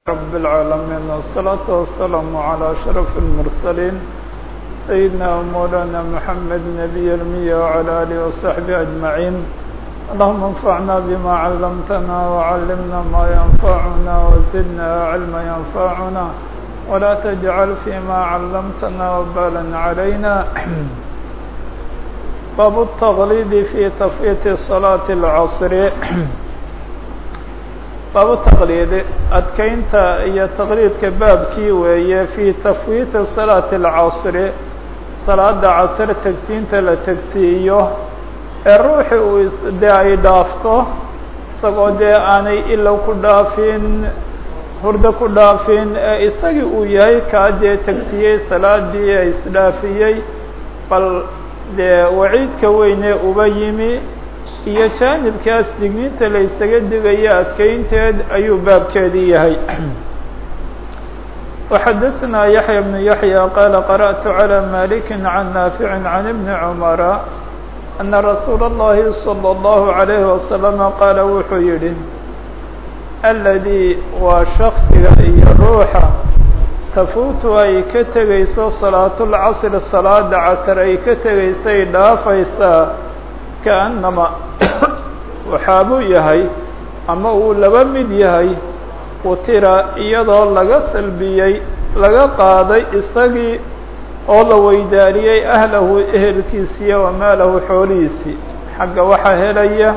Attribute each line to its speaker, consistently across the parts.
Speaker 1: رب العالمين والصلاة والسلام على أشرف المرسلين سيدنا ومولانا محمد نبي المية وعلى آله وصحبه أجمعين اللهم انفعنا بما علمتنا وعلمنا ما ينفعنا وزدنا علما ينفعنا ولا تجعل فيما علمتنا وبالا علينا باب التغليد في تفويت صلاة العصر baabu taqliid adkeynta iyo taqliidka baabkii weeye fii tafwiiti salaati alcasri salaada casr tegsiinta la tegsiiyo ee ruuxi uu dee ay dhaafto isagoo dee aanay ilow ku dhaafin hurdo ku dhaafin ee isagii uu yahay kaa dee tegsiyey salaadii ee isdhaafiyey bal dee waciidka weynee uba yimi iyo jaanibkaas digniinta la isaga digaya adkeynteed ayuu baabkeedii yahay وxadثna yaحyى بن yaحyى qال qarأت عlى مالك عن نافع عن بن cمر أنa رasuul الlahi صلى الله عليه وسلم qاala wuxuu yihi الذي waa شhخصiga iyo ruuxa tafuutu ay ka tegayso صalaaة الcصr salaada casr ay ka tegaysay dhaafaysaa kaأnama waxaabuu yahay ama uu laba mid yahay utira iyadoo laga salbiyey laga qaaday isagii oo la weydaariyey ahlahu ehelkiisiiyo wamaalahu xoolihiisii xagga waxaa helaya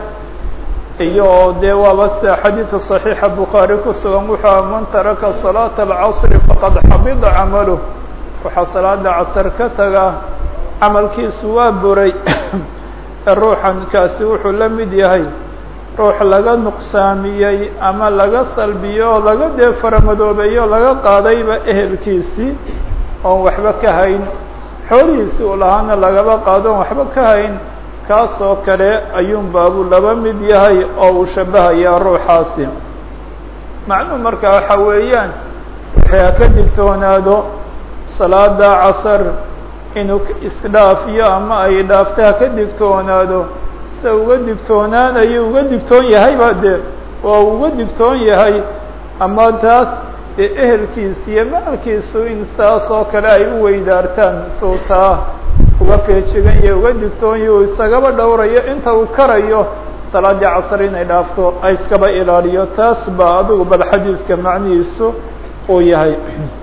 Speaker 1: iyo dee waaba sida xadiidka صaxiixa bukhaari ku sugan wuxuu man taraka salaata alcasri faqad xabida camaluh waxaa salaada casr ka taga camalkiisu waa buray ruuxan kaasi wuxuu la mid yahay ruux laga nuqsaamiyey ama laga salbiyo oo laga dee faramadoobeeyo laga qaadayba ehelkiisii oon waxba ka hayn xoolihiisii uu lahaana lagaba qaado oon waxba ka hayn kaasoo kale ayuun baabuu laba mid yahay oo uu shabahayaa ruuxaasi macnuhu marka waxa weeyaan waxay ha ka digtoonaado salaada casar inuu isdhaafiyo ama ay dhaafto ha ka digtoonaado se uga digtoonaanayo uga digtoon yahayba dee waa uga digtoon yahay ama taas dee ehelkiisa iyo maalkiisu in saas oo kale ay u weydaartaan suu taa uga feejigan iyo uga digtoon yahi uu isagaba dhowrayo inta uu karayo salaadii casar inay dhaafto ay iskaba ilaaliyo taas baa adigu bal xadiidka macnihiisu uu yahay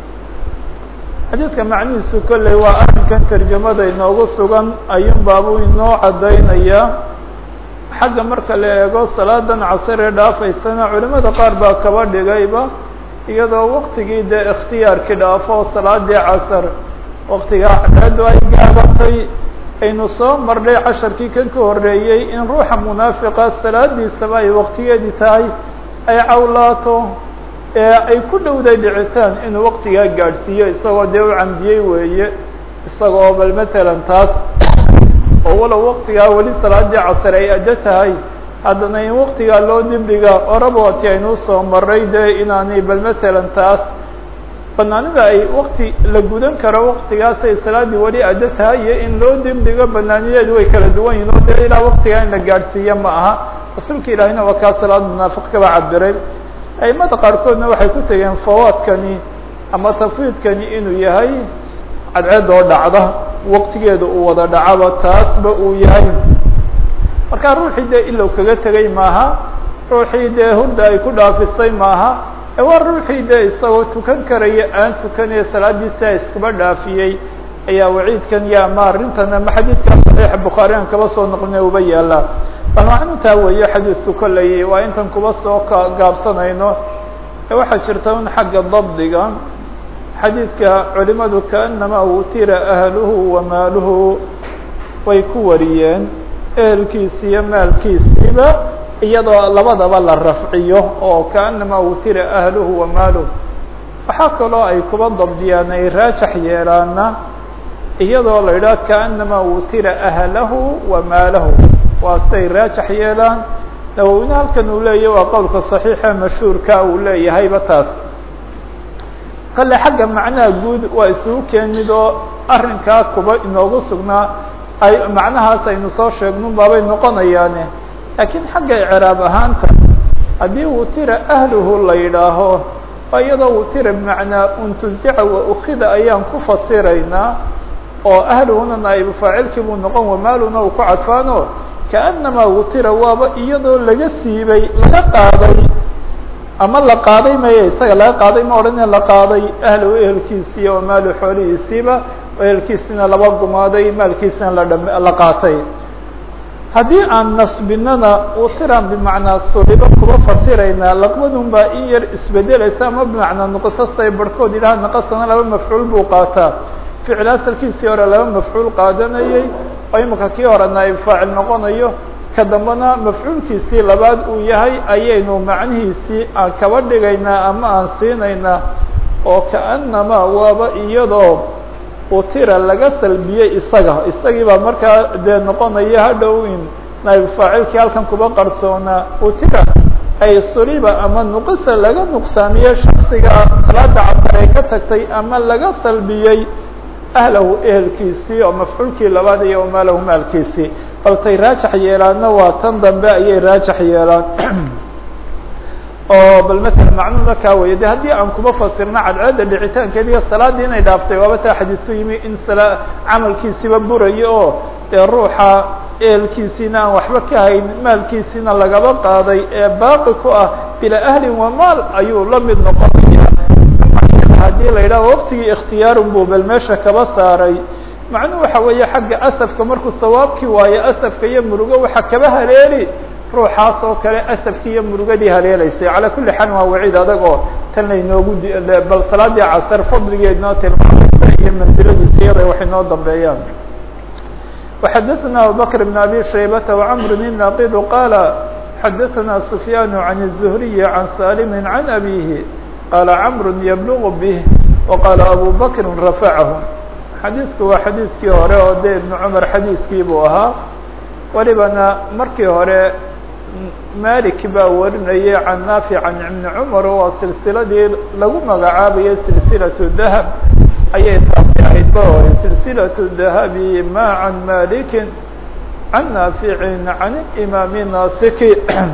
Speaker 1: xadiidka macnihiisu kolley waa arrinkan tarjamada inoogu sugan ayuun baabuu inoo caddaynayaa xagga marka la eego salaadan casaree dhaafaysana culimada qaar baa kaba dhigayba iyadoo waktigii dee ikhtiyaarkii dhaafo salaadii casar waktigaa cadceedu ay gaabatay aynu soo marnay casharkii kan ka horreeyey in ruuxa munaafiqa salaadiisaba ay waktigeedii tahay ay cawlaato ee ay ku dhowday dhicitaan inuu waktigaa gaadhsiiyo isagoo dee u camdiyey weeye isagoo bal matalan taas oo walow waktigaa weli salaadii casar ay addo tahay haddana in waktigaa loo dibdhiga orabooti aynuu soo maray dee inaanay bal matalan taas banaanida ay wakti la gudan karo waktigaasay salaaddii weli addo tahay iyo in loo dibdhigo banaanideedu way kala duwan yihin oo dee ilaa waktigaa in la gaadhsiiyo ma aha rasuulka ilaahina waa kaa salaad munaafiq kaba cabiray aimada qaarkoodna waxay ku tegeen fawaadkani ama tafwiidkani inuu yahay cadceed oo dhacda waktigeeda uu wada dhacaba taasba uu yahay markaa ruuxii dee ilow kaga tegay maaha ruuxii dee hurda ay ku dhaafisay maaha ee waa ruuxii dee isagoo tukan karaya aan tukanaya salaadiisa iskuba dhaafiyey ayaa waciidkan iyo ama arrintan ama xadiidkaa saxiixa bukhaari aan kaba soo noqlina uba yaalaa bal macnutaa weeye xadiidku kolley waa intan kuba soo gaabsanayno ee waxaa jirta un xagga dabdiga xadiidka culimadu kaanamaa utira ahluhu wa maaluhu way ku wariyeen ehelkiisi iyo maalkiisiiba iyadoo labadaba la rafciyo oo kaanamaa utira ahluhu wa maaluhu waxaa kaloo ay kuba dabdiyaan ay raajax yeelaana iyadoo la yidhaha kaanamaa utira ahlahu wa maalahu waa siday raajax yeelaan nawowina halkan uu leeyahy waa qowlka صaxiixa mashhuurka uu leeyahayba taas kale xagga macnaha guud waa isugu keenid oo arrinkaa kuba inoogu sugnaa ay macnahaas aynu soo sheegnun baabay noqonayaane laakiin xagga icraab ahaanta haddii uu tira ahluhu la yidhaaho oo iyadoo wutira bimacnaa untuzica wa ukida ayaan ku fasiraynaa oo ahluhuna naa'ibu faacilkii buu noqon wamaaluna uu ku cadfaano kaanamaa wutira waaba iyadoo laga siibay laga qaaday ama la qaaday maye isaga laga qaaday ma odhan in la qaaday ahlow ehelkiisiiyo wamaalu xoolihiisiiba ehelkiisina laba gumaaday maalkiisina ladham la qaatay haddii aan nasbinana utiran bimacnaa sulibo kuba fasiraynaa laqbadun baa in yar isbedelaysa ama bimacnaa nuqsasay barhkood yidhaha naqasana laba mafcuul buu qaataa ficil asalkiisii hore laba mafcuul qaadanayay oo imika kii hore naaib faacil noqonayo ka dambena mafcuulkiisii labaad uu yahay ayaynu macnihiisii aan kaba dhigaynaa ama aan siinaynaa oo kaanamaa waaba iyadoo utira laga salbiyey isaga isagii baa markaa dee noqonaya hadhow in naaib faacilkii halkan kuba qarsoonaa utira ay suliba ama nuqisa laga nuqsaamiyey shaksiga salaada casar ay ka tagtay ama laga salbiyey ahlahu ehelkiisii oo mafcuulkii labaad iyo maalahu maalkiisii baltay raajax yeelaanna waa tan dambe ayay raajax yeelaan oo bal matala macnuuna kaa weye de haddii aan kuma fasirno cadceedda dhicitaankeediga salaadii inay dhaaftay waaba taa xadiis ku yimi in sala camalkiisiba burayo oo dee ruuxa ehelkiisiina aan waxba ka hayn maalkiisiina lagaba qaaday ee baaqi ku ah bila ahlin wa maal ayuu la mid noqonaya haddii la yidhaho waqtigii ikhtiyaarun buu bal meesha kaba saaray macnuhu waxa weeye xagga asafka markuu sawaabkii waayo asafka iyo murugo waxa kaba haleeli ruuxaas oo kale asafkii iyo murugadii haleelaysay calaa kulli xaal waa waciid adag oo tan laynoogu bal salaadii casar fadligeednoo tilmaamaysa iyo mansiladiisa iyada waxay noo dambeeyaan وxadثna abubكر بن abي شhaybة وcمr الناqd qاla xadثna سفyاn عن الزهري عن sاlم عن أbيه qاla cمr yblغ bه وqاla أbو bكr رafعه xadiidku waa xadiidkii hore oo de iبن cmر xadiidkii buu ahaa welibana markii hore malik baa warinayay can naafic can iبn cmr waa silsiladii lagu magacaabayay silsilaة dahب ayay taasi ahayd ba hore silsilaة dahabi ma can maliki can naaficin can imaami nasiki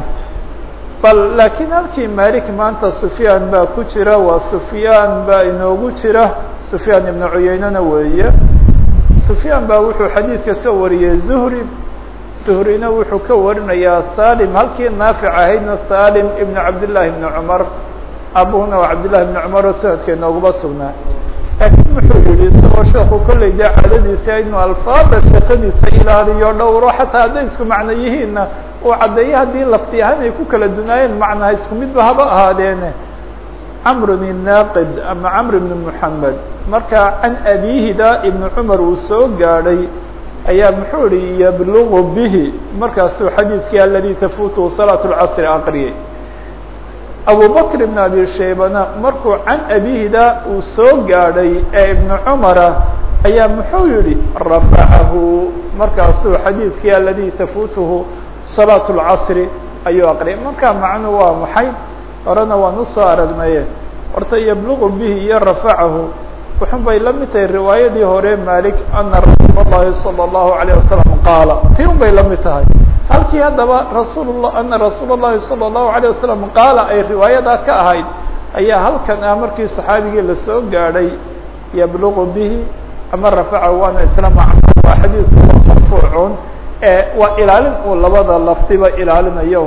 Speaker 1: bal laakiin halkii malik maanta sufyaan baa ku jira waa sufyaan baa inoogu jira sufyaan ibnu cuyeynena weeye sufyaan baa wuxuu xadiidka ka wariyey zuhri zuhrina wuxuu ka warinayaa salim halkii naafic ahaydna salim ibn cabdillahi ibni cumar abuhuna waa cabdillahi ibni cumar oo sanadka inooguma sugnaa laakiin wuxuu yihi isagoo sheeku kolley dee caadadiisa inuu alfaada sheekadiisa ilaaliyo dhowro xataa hadday isku macno yihiinna uu caddeeyo haddii lafti ahaan ay ku kala dunaayeen macnaha isku midba haba ahaadeene camrun inaaqid ama camr ibn moxamed marka can abihida ibnu cumar uu soo gaadhay ayaa muxuu ihi yablugu bihi markaasuu xadiidkii aladi tafutuhu salaat lcasri aqriyay abu bakr ibn abi shaybana markuu can abihida uu soo gaadhay ee ibnu cumara ayaa muxuu yihi rafacahu markaasuu xadiidkii aladi tafutuhu salaat اlcasri ayuu aqriyay marka macnu waa maxay horena waan usoo aragnaye horta yablugu bihi iyo rafacahu wuxun bay la mid tahay riwaayadii hore malik ana rasuul اllahi salى الlahu عalيه wasalam qaala ti un bay la mid tahay halkii haddaba rasuul ana rasuul الlahi salى الlahu عalيه wasalam qaala ay riwaayadaa ka ahayd ayaa halkan ah markii saxaabigii lasoo gaadhay yablugu bihi ama rafacahu waana isla macno waa xadiidku marfuucun waa ilaalin uu labada lafdiba ilaalinayo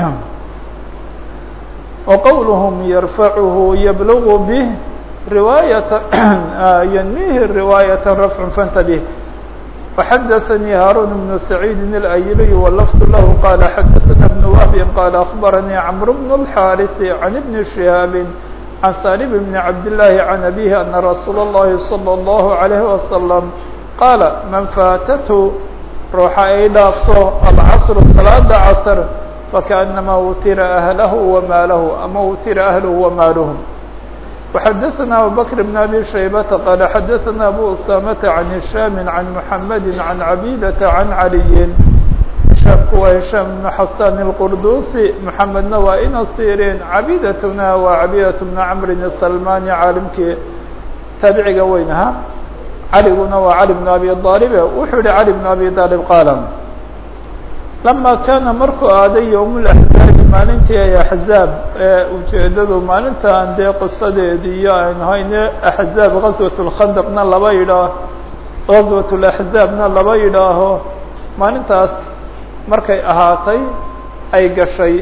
Speaker 1: وqwlhm yrfachu yblغ bه riwaayat ynmihi riwaayaة rafع fantabه وxadaثnii haarun بن سacيidi الأyliي wlfظ lah qala xadaثna بن wهb qala أخbaranii cmr بن الxاriث عan بn شihاab عan salim بn cabd للahi عan abيه ana rasuul الlahi slى الlه عalيه وasلم qaala man faatth ruuxa ay dhaafto alcasr salaada casr fakaأnama wutira ahlahu wamaalahu ama wutira ahluhu wamaaluhu وxadaثna abubakr بn abi shaybata qaala xadaثna abu usamata can hishaam can muxamadi can cabidata can caliyin hishaamku waa hishaam bn xasan الqurdusi muxamedna waa ina sirin cabidatuna waa cabidat bn camrin الsalmani caalimkii taabiciga weyn ahaa caliguna waa cali bn abi aalib wuxuu yihi cali bn abi aalib qaala lama kaana markuu aaday yowm laxzaabi maalintii ay axzaab ee ujeedadu maalintan dee qisadeedii iyo aynu hayne axzaab gazwat lkhandaqna laba yidhaah gazwat laxzaabna laba yidhaaho maalintaas markay ahaatay ay gashay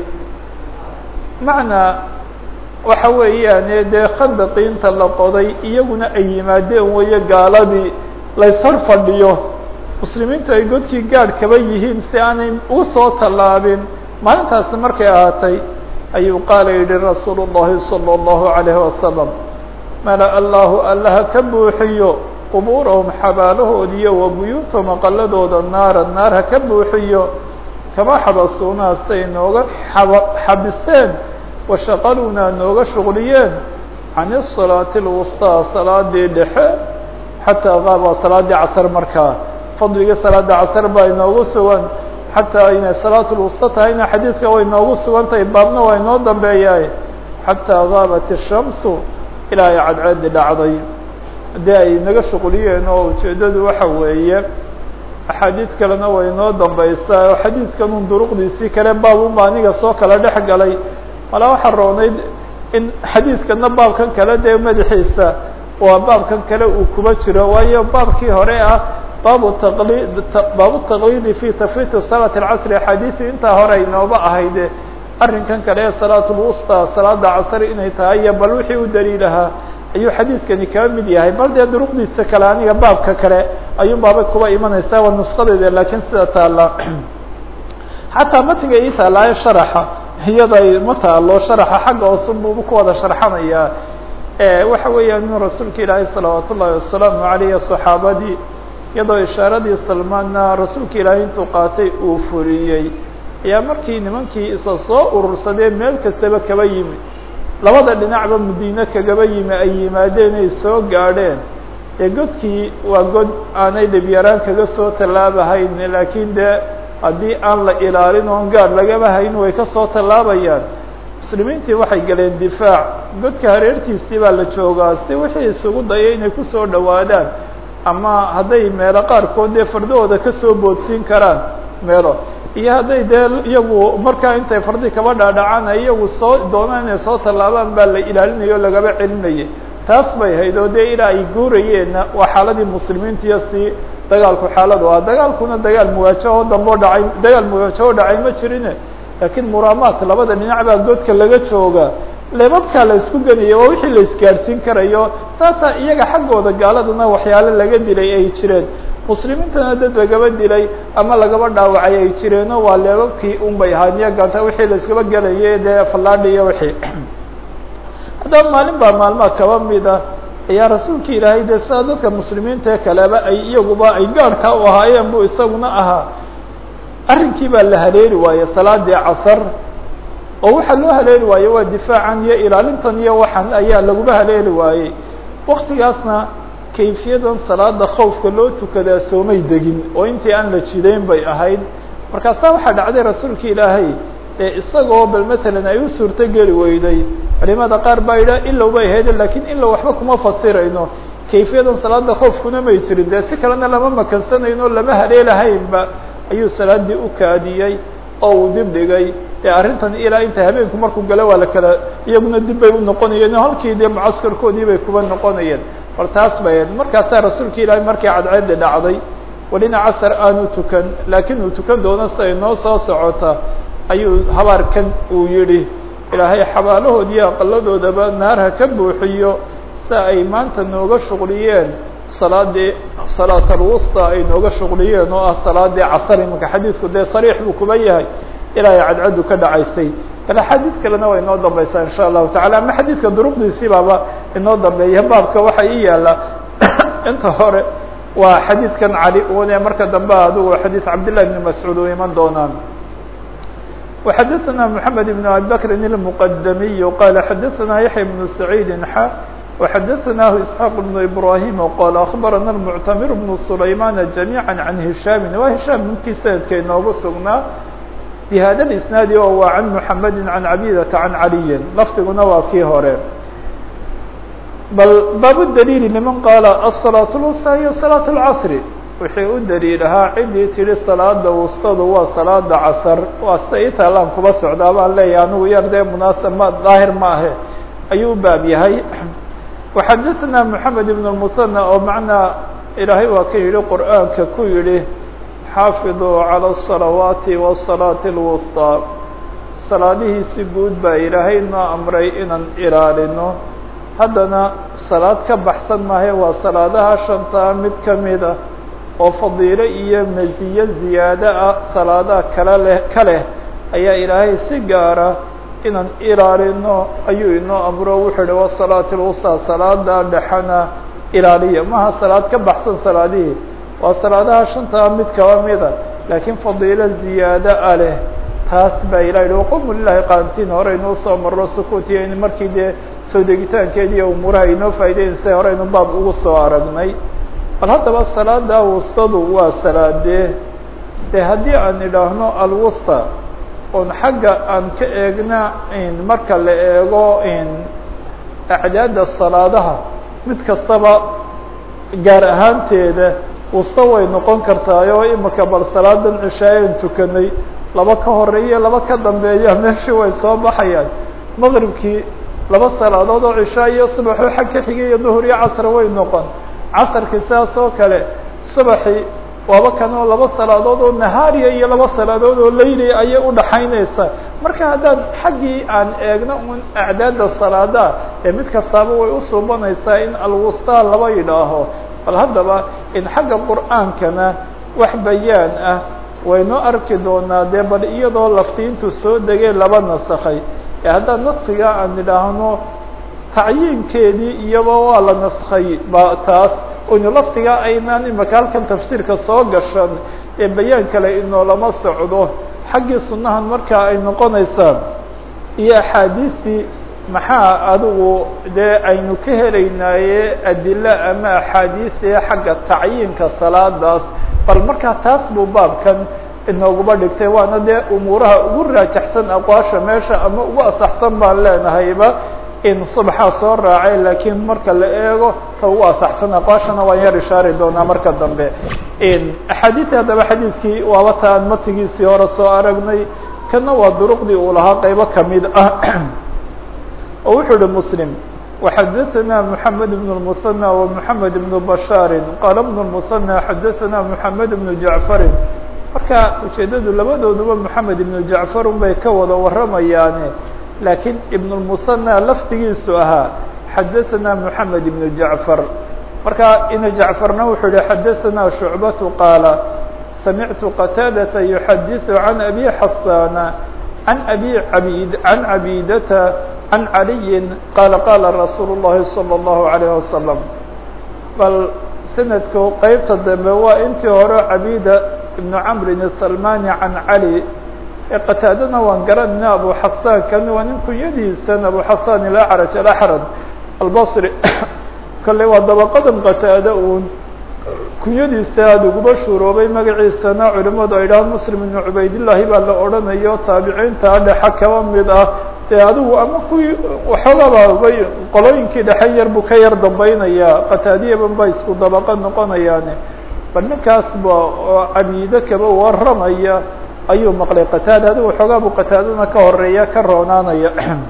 Speaker 1: macnaa waxa weeyaane dee khandaqii inta la qoday iyaguna ay yimaadeen weeye gaaladii layshor fadhiyo muslimiintu ay godkii gaadh kaba yihiin si aanay u soo tallaabin maalintaasi markay ahaatay ayuu qaala yidhi rasuulu llahi salى اllahu عalayhi wasalam mala allahu allaha ka buuxiyo qubuurahum xabaalahoodiiyo wa buyuutahum aqaladooda naara naar ha ka buuxiyo kama xabasuunaa say nooga xaba xabiseen washaqaluunaa nooga shuqliyeen can الsalaati اlwusطىa salaadii dhexe xataa qaaba salaadii casr markaa fadligii salaada casr baa inoogu sugan xataa inay salaat lwusta tahayna xadiidka way noogu sugan tahay baabna waa inoo dambeeyaay xataa gaabat الshamsu ilaa ay cadceedi dhacday haddii ay naga shuqliyeen oo ujeedadu waxa weeye axaadiid kalena way inoo dambeysaa oo xadiidkanun duruqdiisii kale baabunba aniga soo kala dhex galay malaa waxaa roonayd in xadiidkana baabkan kale dee madaxiisa waa baabkan kale uu kuba jiro waayo baabkii hore ah baabu taqlid baabu taqliidi fi tafriiti salaati alcasri axaadiisi intaa hore inooba ahayde arrinkan kale ee salaat lwusta salaada casri inay tahay iyo bal wixii u daliilahaa ayuu xadiidkani kaba mid yahay bal dee duruqdiisa kale aniga baabka kale ayuun baaba kuba imanaysaa waa nusqadeeda laakiin sida taala xataa matiga ii taalaayo sharaxa iyada ma taalo sharaxa xagga hoose buuba ku wada sharxanayaa waxa weeyaan inuu rasuulka ilaahay salawaat ullahi wasalaamu aleyh saxaabadii iyadoo ishaaradii salmaanna rasuulka ilaahay intuu qaatay uu fuliyey ayaa markii nimankii isa soo urursadee meel kastaba kaba yimi labada dhinacba madiine kagaba yimi ay yimaadeen ay soo gaadheen ee godkii waa god aanay dhibyaraan kaga soo tallaabahayn laakiin dee haddii aan la ilaalin oon gaar lagaba hayn way ka soo tallaabayaan muslimiintii waxay galeen difaac godka hareertiisii baa la joogaa si wixii isugu dayay inay kusoo dhowaadaan ama hadday meelo qaarkood dee fardahooda kasoo boodsiin karaan meelo iyo hadday dee iyagu markaa intay fardi kaba dhaadhacaan ay iyagu soo doonaan inay soo tallaabaan baa la ilaalinaya o lagaba celinayay taas bay hayd oo dee ilaa ay guurayeenna waa xaaladii muslimiintiyo si dagaalku xaaladu ah dagaalkuna dagaal muwaajaho damboo dhacay dagaal muwaajaho dhacay ma jirine laakiin muraamaat labada dhinac baa godka laga jooga leebabkaa la isku genaya waa wixii la isgaadhsiin karayo saasaa iyaga xaggooda gaaladana waxyaalo laga dilay ay jireen muslimiintana dad lagaba dilay ama lagaba dhaawacay ay jireeno waa leebabkii un bay ahaan iyo ganta wixii la iskaba gelayay dee fallaadhi iyo wixii haddaba maalin baa maalmaha kaba mida ayaa rasuulka ilaahay dee sida dadka muslimiinta kaleba ay iyaguba ay gaadhkaa u ahaayeen buu isaguna ahaa arrinkii baa la haleeli waaye salaadii casar oo waxaa loo haleeli waaye waa difaacan iyo ilaalintan iyo waxan ayaa laguba haleeli waayey waktigaasna kayfiyadan salaada khawfka loo tukadaa soomay degin oo intii aan la jidayn bay ahayd markaasaa waxaa dhacday rasuulka ilaahay ee isagoo bal matalan ay u suurto geli weyday culimada qaar baa yidhaha ilow bay ahayd lakiin ilow waxba kuma fasirayno kayfiyadan salaada khoofkuna may jirin dee si kalena lama makansanayno lama haleelahaynba ayuu salaadii u kaadiyey oo uu dib dhigay ee arrintan ilaa inta habeenku markuu galo waa la kala iyaguna dib bay u noqonayeen halkii dee mucaskarkoodii bay kuba noqonayeen bal taas bay ahayd markaasaa rasuulka ilaahay markii cadceeddi dhacday welina casar aanu tukan laakiin uu tukan doono si ay noo soo socota ayuu habaarkan uu yidhi ilaahay xabaalahoodii aqaladoodaba naar ha ka buuxiyo si ay maanta nooga shuqliyeen salaadii salaat alwusta ay nooga shuqliyeen oo ah salaadii casar imanka xadiidku dee sariix buu kuba yahay ilaa ay cadcaddu ka dhacaysay bal axaadiid kalena waa inoo dambeysaa insha allahu tacala ama xadiidka duruqdiisii baaba inoo dambeeya baabka waxaa ii yaala inta hore waa xadiidkan cali une marka dambe adigu xadiid cabdillahi bni mascuud u iman doonaan وxadثna محamed بن abi bkri المqdmiy qala xadaثna yaحya بن سacيid xa وxadaثnah isحاq بن ibrahim qala aخbarana المctamir بن سlayman جamيعا عan هisham wa hisham ninkii sanadka inoogu sugnaa bhada الاسنaadi oo waa can mحamedi عan cabidata عan caliyi lafdiguna waa kii hore bal baab dliil لman qaala الصلاaة الوsطى iyo صلاaة الcصr wixii u daliilahaa ciddii tidhi salaada wustadu waa salaada casar waa sida ii taalaan kuba socdaa baan leeyahay anigu yar dee munaasab ma daahir ma ahe ayuu u baab yahay waxadaثna moxamed ibn اmusanى oo macnaa ilaahay waa ka yidhi qur'aanka ku yidhi xaafiduu calى الصalawaati wالsalaaةi اlwusطىa salaadihiisi guud baa ilaahay noo amray inaan ilaalino haddana salaad ka baxsan maahe waa salaadaha shantaa mid ka mid ah oo fadiilo iyo masiye ziyaado ah salaadaha kala leh ka leh ayaa ilaahay si gaara inaan ilaalino ayuu inoo amro wuxuu ihi wasalaati lwusaa salaada dhexana ilaaliya maha salaad ka baxsan salaadihii waa salaadaha shantaa mid kaba mida laakiin fadiilo ziyaado a leh taas baa ilah yihi waqomu lilahi qaantiin hore inuu soo maro sukuutiyo in markii dee soo degitaankeedi iyo umuuraha inoo faa'ideynaysa horeynu baab ugu soo aragnay bal haddaba salaada wustadu waa salaadee de haddii aan idhaahno alwusta oon xagga aan ka eegna marka la eego acdaadda salaadaha mid kastaba gaar ahaanteeda wusta way noqon kartaayo imika bal salaadan cishaayan tukanay laba ka horeeya laba ka dambeeya meeshii way soo baxayaan maqribkii laba salaadood oo cishaa iyo subaxoo xag ka xigay iyo duhur iyo casr way noqon casarkii sidaas oo kale subaxii waaba kanoo laba salaadood oo nahaariya iyo laba salaadood oo layliya ayay udhaxaynaysaa marka haddaan xaggii aan eegno un acdaadda salaada ee mid kastaaba way usuubanaysaa in alwustaa laba yidhaaho bal haddaba in xagga qur'aankana wax bayaan ah waynoo arki doonaa dee bal iyadoo laftiintu soo degay laba nasakhay ee haddaan naskiga aan idhaahno tacyiinkeedii iyaba waa la naskhay ba taas oynu laftigaa aynaan imaka halkan tafsiirka soo gashan ee bayaan kale inoolama socdo xaggii sunnahan markaa ay noqonaysaa iyo axaadiistii maxaa adigu dee aynu ka helaynaaye adilo ama axaadiisee xagga tacyiinka salaadaas bal markaa taas buu baabkan inooguba dhigtay waana dee umuuraha ugu raajaxsan aqwaasha meesha ama ugu asaxsan baan leenahayba in subaxaa soo raacay laakiin marka la eego ka ugu asaxsan aqwaashana waan yar ishaari doonaa marka dambe axaadiisi haddaba xadiidkii waaba taan matigiisii hore soo aragnay kana waa duruqdii uu lahaa qeybo kamid ah oo wuxuu uhi muslim وxadثna محamed بن المثنى ومحamed بن بشhاar qال بن المثنى xadثna محamed بن جaعفri marka ujeedadu labadooduba محamed بن جaعفar un bay ka wada waramayaane lakiin iبن المثنى laftigiisu ahaa xadثna محamed بن جaعفر marka ina جaعفarna wuxuu yihi xadثna شhuعبة qاaل samعtu qتاadة يحadiث عن أbي xasاn عن أbي abid عن cabيdة عن علي qال qاla رasuul الlahi صلى الlaه عليه وسلم bal snadku qeybta dambe waa intii hore cabيda iبن cمri السلmاني عan عalي qataadana waan garanayna abu xasan kan waa nin kunyadiisan abu xasan الأعrج الأحrد الbصrي kale waa dabaqadan qataade un kunyadiisa aada uguba shuroobay magaciisana culimadu ay dhahaan muslim ibnu cubaydillaahi baa la odhanayo taabiciinta dhexe kaba mid ah dee adigu ama kuwii waxoogaba bay qolooyinkii dhexe yar buu ka yar dambaynayaa qataadiyaban ba isku dabaqa noqonayaane bal ninkaas ba oo cabiide kaba waramaya ayuu maqlay qataada adigu waxoogaa buu qataadana ka horeeya ka roonaanaya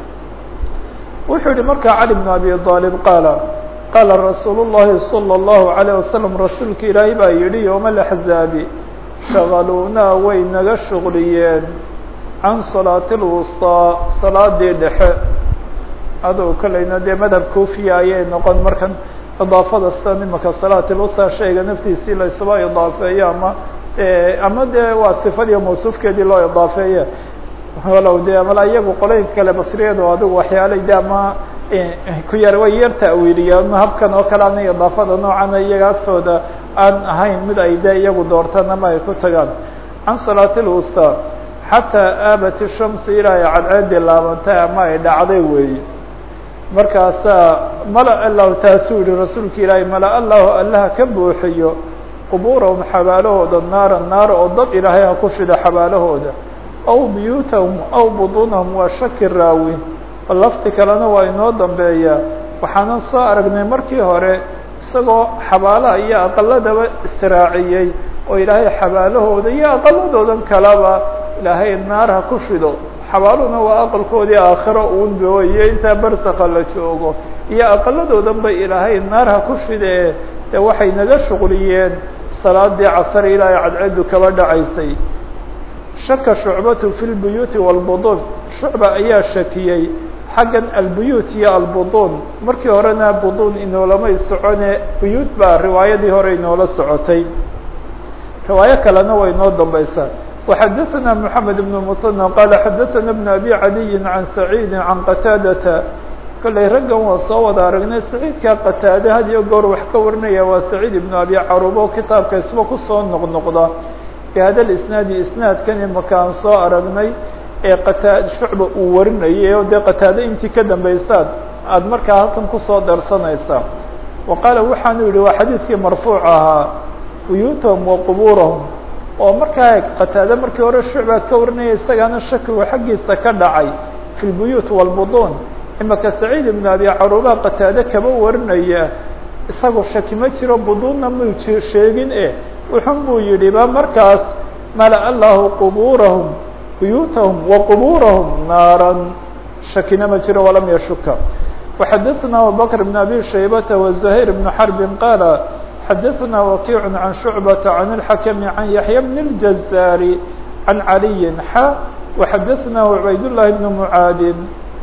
Speaker 1: wuxuu yihi markaa cali bn abi aalib qaala qaala rasuul الlahi salى الlahu عalيه wasalam rasuulka ilaahay baa yihi yowma اlaxzaabi shagaluunaa way naga shuqliyeen can salaati اlwusطىa salaadii dhexe adow kalayna dee madhab kufiya ayay noqon markan idaafada sida imaka salaat lwusطىa shayga naftiisii la isuba idaafeeyo ama ama dee waa sifadiiyo mawsuufkeedii loo idaafeeye walow dee mala iyagu qolooyinka kale basriyadu adigu waxyaalay de ama ku yar way yar ta'wiiliyaan habkan oo kale ana idaafada noocana iyaga agtooda aan ahayn mid ay de iyagu doortaan ama ay ku tagaan can salaati lwusطى xataa aabat الshamsi ilaa ay cadceedii laabantay ama ay dhacday weeye markaasaa mala allahu taasuu yihi rasuulka ilaahay mala allahu allaha ka buuxiyo qubuurahum xabaalahooda naara naara oo dad ilaahay ha ku shida xabaalahooda aw buyuutahum aw buطunahum waa shaki raawi lafti kalena waa inoo dambeeya waxaanan soo aragnay markii hore isagoo xabaalaha iyo aqaladaba israaciyey oo ilaahay xabaalahooda iyo aqaladoodan kaleba ilaahay naar ha ku shido xabaaluhuna waa aqalkoodii aakhiro uunba iyo intaa barsaka la joogo iyo aqaladoodan ba ilaahay naar ha ku shidee dee waxay naga shuqliyeen salaadii casar ilaahay cadceedu kaba dhacaysay shaka shucbatu fi lbuyuuti wاlbuduun shucba ayaa shakiyey xaggan albuyuut iyo albuduun markii horena buduun inoolama socone buyuut baa riwaayadii hore inoola socotay riwaayo kalena way inoo dambaysaa وxadثna محamed بن مثنى qال xadثna بن أbي عaliي عan سacيidi عan qataadata kollay raggan waa soo wada aragnay saciidka qataade had iyo goor wax ka warinaya waa saciid ibnu abi carubo kitaabka isba kusoo noqnoqda bihada isnaadi isnaadkan imaka aan soo aragnay ee qataa shucba uu warinayay oo dee qataade intii ka dambaysaad aada markaa halkan kusoo darsanaysaa wa qaala waxaanu yihi waa xadiidkii marfuuc ahaa buyuutahum wa qubuurahum oo markaa qataade markii hore shucba ka warinaya isagaana shakigu xaggiisa ka dhacay fi lbuyuut wاlbuduun imaka saciid ibn abi caruba qataade kaba warinaya isagoo shaki ma jiro buduunna mu sheegin e wuxun buu yidhi ba markaas mala allahu qubuurahum buyuutahum wa qubuurahum naaran shakina ma jiro walam yashuka وxadثna abubakr بn abi shaybata وزuhayr بn xarbi qaala xadثna wakiic can shucbata can اlxakmi can yaحya bn اljazaari can caliyi xa وxadثna cubayd llahi bn mucaadin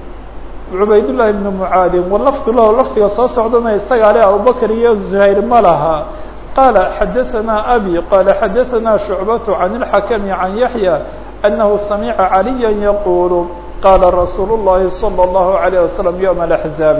Speaker 1: cubayd llahi bn mucaadin walafdu lahu lafdiga soo socdana isagaa le abubakr iyo zuhayr ma laha qaala xadaثna abi qaala xadaثna shucbaة can اlxakmi can yaحya أنه سمع عليا يقول قال رsuuل اللhi صلى الله عليه وسلم يوم الأحزاaب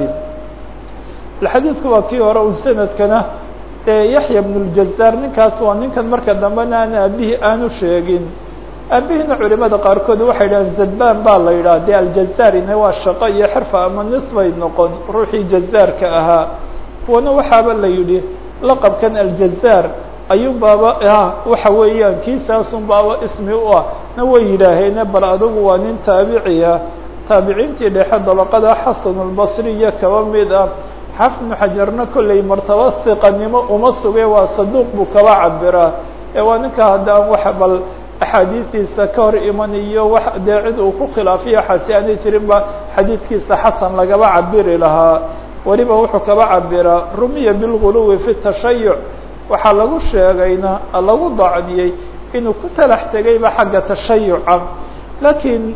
Speaker 1: xadيiثku waa kii hore un سندkana yaحyى بن الجزاr ninkaas waa ninkan marka dambena aan aabihii aanu sheegin aabihina culimada qaarkood waxay dhahan zban baa la yidhah de aljazarina waa shaqo iyo xirfa ama nisbay noqon ruuxii jazaarka ahaa kuwana waxaaba la yihi laqabkan aljazar ayuun baaba waxa weeyaan kiisaasun baaba ismi u ah na way yidhaaheene bal adugu waa nin taabiciya taabiciintii dhexe dabaqada xasanulbasri iyo kaba mid ah xaafid ibnu xajarna kollay martaba hiqanimo uma suge waa saduuq buu kaba cabiraa ee waa ninka haddaan wax bal axaadiistiisa ka hor iman iyo wax dee cid uu ku khilaafiya xasi aanay jirin ba xadiidkiisa xasan lagaba cabiri lahaa weliba wuxuu kaba cabiraa rumiya bilguluwi fi tashayuc waxaa lagu sheegayna lagu dacniyey inuu ku talax tegayba xagga tashayuca lakiin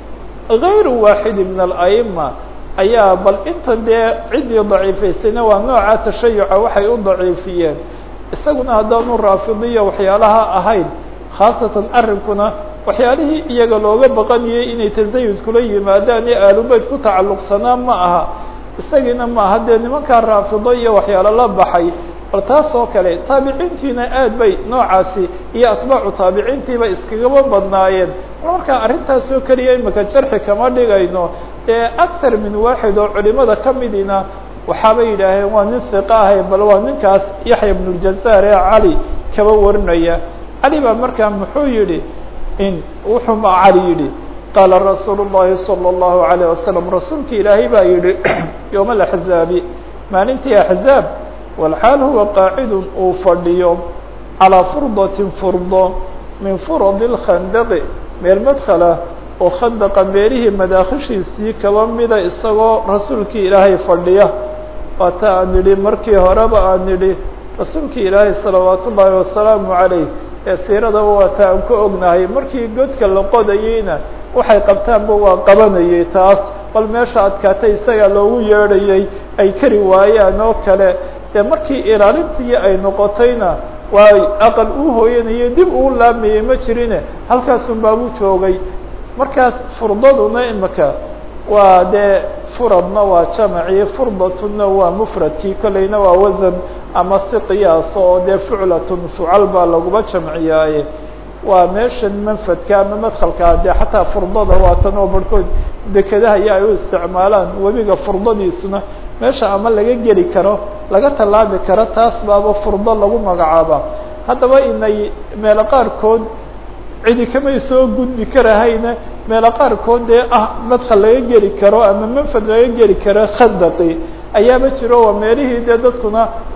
Speaker 1: غayru waaxid min alأئma ayaa bal inta dee ciddii daciifaysayna waa nooca tashayuca waxay u daciifiyeen isaguna haddaanu raafidiya waxyaalaha ahayn khaasatan arrinkuna waxyaalihii iyaga looga baqanayay inay tasayud kula yimaadaan ee aalubeyd ku tacalluqsanaa ma aha isagiina ma aha dee nimankaa raafido iyo waxyaalo la baxay bal taas oo kale taabiciintiina aad bay noocaasi iyo atbaacu taabiciintiiba iskagaba badnaayeen markaa arrintaas oo keliya imika jarxi kama dhigayno ee aktar min waaxid oo culimada ka midina waxaabay yidhaaheen waa nin hiqa ahay bal waa ninkaas yaxya bn اljazaar ee cali kaba warinaya cali baa markaa muxuu yihi in wuxuu ma cali yidhi qaala rasuulu الlahi salى الlahu عalيه wasalam rasuulki ilaahay baa yihi yowma axzaabi maalintii axzaab walxaal huwa qaacidun uu fadhiyo calىa furdatin furdo min furadi اlkhandaqi meel madkhala oo khandaqa meelihii madaakhishiisii kaba mida isagoo rasuulkii ilaahay fadhiya waata aan nidhi markii horeba aan nidhi rasuulkii ilaahay salawaat ullaahi wasalaamu calayh ee siiradaba waata aan ka ognahay markii godka la qodayeyna waxay qabtaanba waa qabanayay taas bal meesha adkaatay isagaa loogu yeedhayay ay kari waayaan oo kale dee markii ilaalintii ay noqotayna waa aqal uu hooyanayay dib uu laamayay ma jirine halkaasun baabuu joogay markaas furdaduna imika waa dee furadna waa jamacii furdatuna waa mufradkii kolleyna waa wasan ama si qiyaas oo dee fuclatun fucal baa laguma jamciyaaye waa meeshan manfadka ama madkhalkaa dee xataa furdada waa tan oo barhkood dekedaha iyo ay u isticmaalaan webiga furdadiisuna meesha ama laga geli karo laga tallaabi karo taas baaba furdo lagu magacaaba haddaba inay meelo qaarkood cidi kamay soo gudbi karahayna meelo qaarkood dee ah madkhal laga geli karo ama manfad laga geli karo khandaqi ayaaba jiro waa meelihii dee dadkuna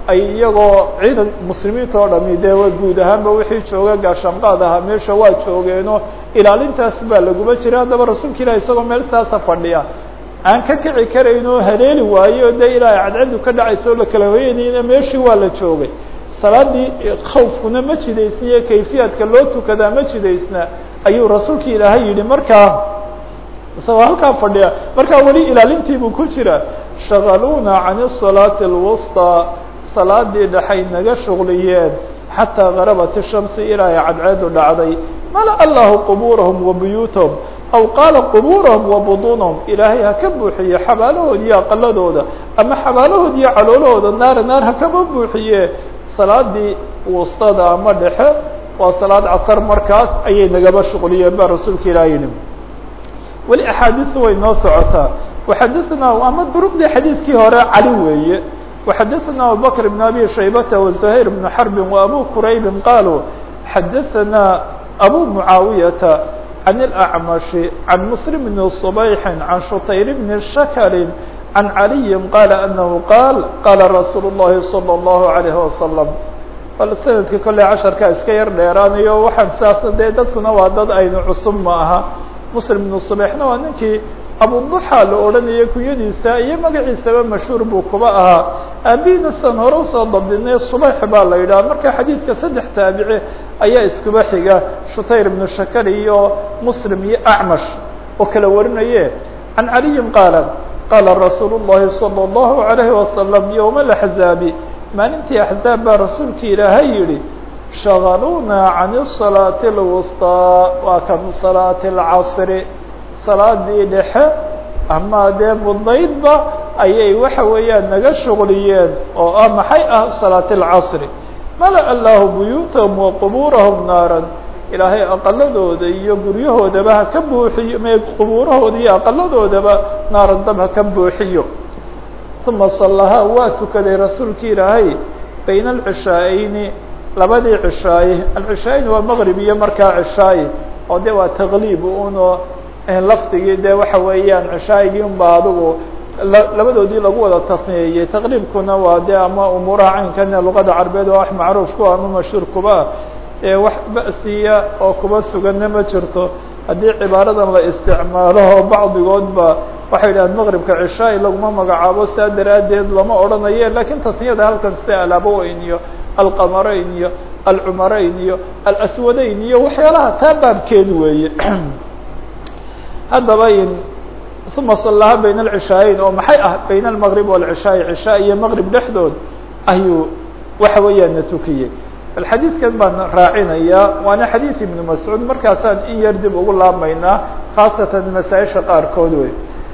Speaker 1: ay iyagoo ciidan muslimiinta oo dhami dee guud ahaanba wixii jooga gaashaanqaad ahaa meesha waa joogeeno ilaalintaas baa laguma jira haddaba rasuulka ilahi isagoo meel saasa fadhiya aan ka kici karayn oo haleeli waayo dee ilaahay cadcadu ka dhacaysa oo lakala hoyanayna meeshii waa la joogay salaadii khawfkuna ma jidaysna iyo kayfiyaadka loo tukadaa ma jidaysna ayuu rasuulka ilaahay yihi markaa isagoo halkaa fadhiya markaa weli ilaalintiibuu ku jira shagaluuna can الصalaaةi اlwusطى salaadii dhexay naga shugliyeen xataa garabat الshamsi ilaahay cadceedu dhacday mala allahu qubuurahum wa buyuutahum aw qaala qubuurahum wa buduunahum ilaahay ha ka buuxiye xabaalahood iyo aqaladooda ama xabaalahood iyo caloolahooda naara naar ha kama buuxiye salaadii wustada ama dhexe waa salaad casar markaas ayay nagaba shuqliyeen ba rasuulka ilaah yihi weli axaadiisu way noo socotaa waxadaثna ama duruqdii xadiidkii hore cali weeye وxadaثna abubakr بn abi shaybata وزuhayr بn xarbi وabu quraybi qaluu xadaثna abu muعaawiyata عن الأعمش عن مسلم بن صبيح عن شطير بن شكر عن علي قال أنه قال قال رsuuل اللhi صلى الله عليه وسلم bal snadka kolley casharkaa iska yar dheeraanayo waxaan saas dee dadkuna waa dad aynu cusub ma aha مسلم بن صبيحna waa ninkii abuضuxa la odhanayay kunyadiisa iyo magaciisaba mashhuur buu kuba ahaa aabihiina san hore usoo dabdinay subayx baa la yidhaha marka xadiidka saddex taabici ayaa iskuba xiga shutayr ibnu shakar iyo muslim iyo acmash oo kala warinaye can caliyin qaala qaala rasuulu الlahi salى الlahu عalayhi wasalam yowma اlaxzaabi maalintii axzaab baa rasuulka ilaahay yihi shagaluuna can الصalaaةi اlwusطىa waa kan salaati اlcasri salaadii dhexe ama dee mudnaydba ayay waxa weeyaan naga shuqliyeen oo ah maxay ah salaat اlcasri mala allahu buyuutahum wa qubuurahum naaran ilaahay aqaladooda iyo guryahoodaba ha ka buuxiyo me qubuurahooda iyo aqaladoodaba naaran dab ha ka buuxiyo uma salahaa waa tukaday rasuulki ilaahay bayna alcishaa'eyni labadii cishaaye alcishaayin waa maqrib iyo markaa cishaaye oo de waa taqliib uno lafdigii de waxa weeyaan cishaayigii unba adigu labadoodii lagu wada tasniyeeyey taqriibkuna waa de ama umuuraha caynkane luqada carbeed waa wax macruuf ku ama mashhuur kuba ee wax ba'siya oo kuba suganna ma jirto haddii cibaaradan la isticmaalo bacdigoodba waxay yidhahaan maqribka cishaai laguma magacaabo saa daraaddeed lama odhanaye lakiin tasniyada halkan sida alaboweyn iyo alqamarayn iyo alcumarayn iyo alaswadayn iyo waxyaalaha taa baabkeed weeye haddaba uma salaha bayna alcishaayeyn oo maxay ah bayna almaqrib walcishaai cishaa iyo maqrib dhexdood ayuu waxa weeyaan na tukiyey bal xadiidkan baan raacinayaa waana xadiid ibnu mascuud markaasaan in yar dib ugu laabmaynaa khaasatan masaaisha qaarkood wey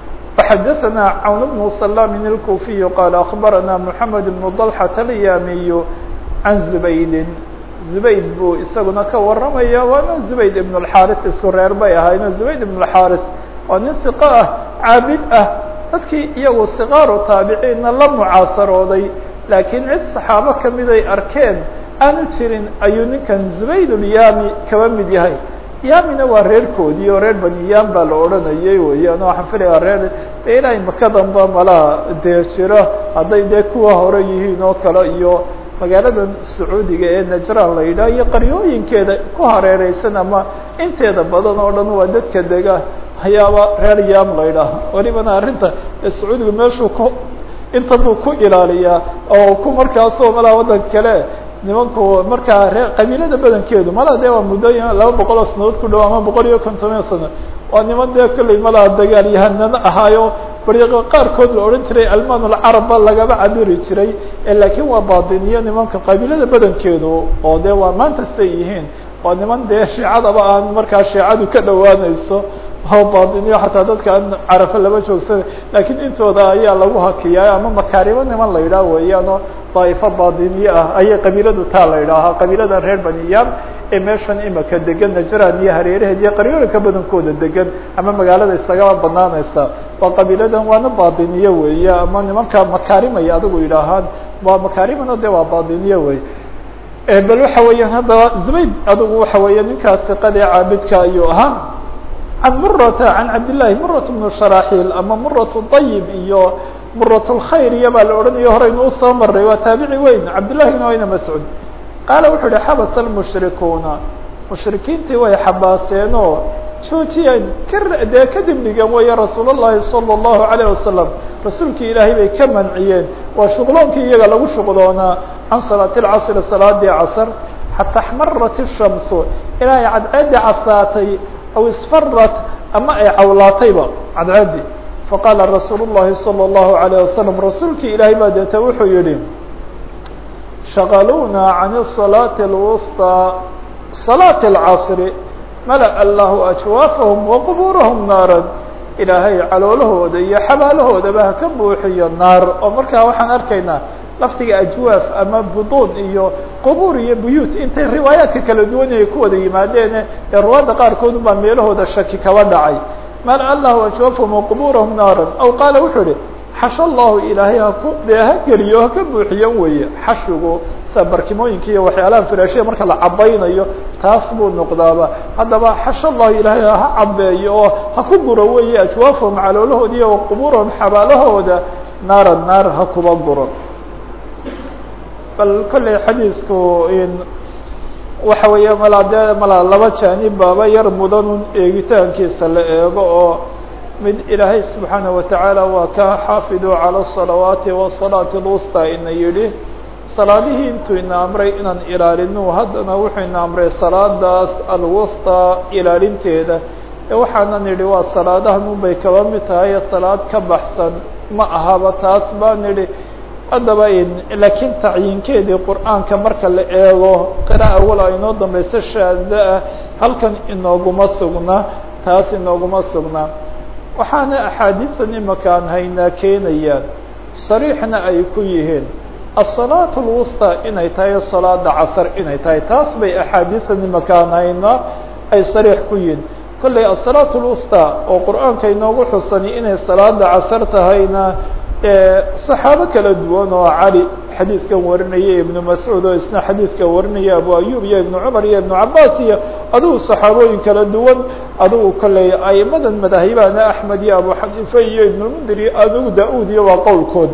Speaker 1: waxadaثana cawn bnu salamin اlkufiyu qaala akbarana moxamed bnu dalxat alyamiyu can zubaydin zubayd buu isaguna ka waramaya waana zubayd ibn اlxaris isku reer bay ahayno zubayd ibn اlxaris waa nin siqo ah caabid ah dadkii iyagu sikaaru taabiciinna la mucaasarooday laakiin cid saxaabo kamiday arkeen aanu jirin ayuu ninkan zubayd ulyami kaba mid yahay yamina waa reerkoodii oo reer bani yam baa la odhanayay weeyaan waxaan filayaa reer de ilaahay makadanba malaa dee jiro hadday dee kuwa hore yihiin oo kale iyo magaaladan sacuudiga ee najraan la yidhaha iyo qaryooyinkeeda ku hareereysan ama inteeda badan oo dhan waa dadka dega hayaaba reer yam la yidhaaha welibana arrinta sacuudiga meeshuu ku inta buu ku ilaaliyaa oo ku markaasoo malaa waddan kale nimanku markaa reer qabiilada badankeedu malaa dee waa muddo laba boqol oo sanadood ku dhow ama boqol iyo kontomiya sano waa niman dee kolley malaa dagaal yahanano ahaayo bariiqo qaarkood la odhan jiray alman alcarabba lagaba cabiri jiray laakiin waa baadiniyo nimanka qabiilada badankeedu oo dee waa maanta siday yihiin waa niman dee shiicadaba aan markaa shiicadu ka dhowaanayso oo baadiniyo xataa dadka aan carafo laba joogsana laakiin intooda ayaa lagu hakiyaa ama makaarimo niman la yidhaah weeyaanoo daa'ifo baadiniye ah ayay qabiiladu taa la yidhaahaa qabiilada reer baniyam ee meeshan imaka degan najran iyo hareeraheed iyo qaryooyinka badankooda degan ama magaalada isagaba banaanaysa waa qabiiladan waana baadiniye weeye ama nimanka makaarimay adigu yidhaahaan waa makaarimana de waa baadiniye wey bal waxa weeyaan haddaba zubayd adigu waxa weeye ninkaas siqadee caabidka ayuu ahaa can murata can cabdillahi murat bnu sharaxiil ama murat dayib iyo muratulkhayr iyo baa la odhanayo horeynu usoo maray waa taabici weyn cabdillahi bn wayna mascuud qaala wuxuu yihi xabasa almushrikuuna mushrikiintii way xabaaseen oo joojiyeen ka dee kadib dhigan weeye rasuul llahi salى اllahu alayه wasalam rasuulkii ilaahay bay ka manciyeen waa shuqloonkii iyaga lagu shuqloonaa can salaati اlcasri salaadii casr xata axmarat الshamsu ilaa ay cadceedii casaatay aw isfarat ama ay cawlaatayba cadceedii faqaala rasuul الlahi salى الlahu عalيه wasalam rasuulkii ilaahay baa deeta wuxuu yihi shaqaluuna can الصalaaةi اlwusطى صalaaةi اlcasri malaأ allahu ajwaafahum waqbuurahum naaran ilaahay caloolahooda iyo xabaalahoodaba haka buuxiyo naar oo markaa waxaan arkaynaa lafdiga ajwaaf ama buduun iyo qubuur iyo buyuut intay riwaayaadka kala duwan ay ku wada yimaadeene ee ruwaadda qaarkood baa meelahooda shaki kaba dhacay malaأ allahu ajwaafahum waqbuurahum naaran aw qaala wuxuu ihi xasho allahu ilaahay haku dee ha geliyo haka buuxiyan weeye xashigu sa barkimooyinka iyo waxyaalaha firaashiya marka la cabaynayo taas buu noqdaaba haddaba xasho allahu ilaahay ha cabeeyo oo ha ku guro weeye ajwaafahum caloolahooda iyo qubuurahum xabaalahooda naara naar ha kuba guro bal kolley xadiisku waxa weeye malaa dee malaa laba jaanib baaba yar mudanun eegitaankiisa la eego oo mid ilaahay subxaanaه watacaala waa ka xaafiduu calى الصalawaati wالصalaaةi اlwusطى ina yihi salaadihii intuu ina amray inaan ilaalino haddana wuxuu ina amray salaadaas alwusطى ilaalinteeda ee waxaanan idhi waa salaadahan unbay kaba mid tahay salaad ka baxsan ma ahaba taas baan idhi haddaba laakiin tacyinkeedii qur'aanka marka la eego qira'a wala inoo dambaysa shaada ah halkan inooguma sugna taas inooguma sugna waxaana axaadiisan imaka aan haynaa keenayaan sariixna ay ku yihiin aلsalaaة اlwusطى inay tahay salaada casr inay tahay taas bay axaadiisan imaka aan haynaa ay sariix ku yihiin kolley aلsalaaة اlwusطى oo qur'aanka inoogu xusani inay salaada casr tahayna صaxaabo kala duwan oo cali xadiidkan warinaya ibnu mascuud oo isna xadiidka warinaya abu ayub iyo ibnu cumar iyo ibnu cabaas iyo adigu صaxaabooyin kala duwan adigu kolley aimadan madaahibana axmed iyo abu xaniife iyo ibnulmundir iyo adigu da-ud iyo waa qowlkood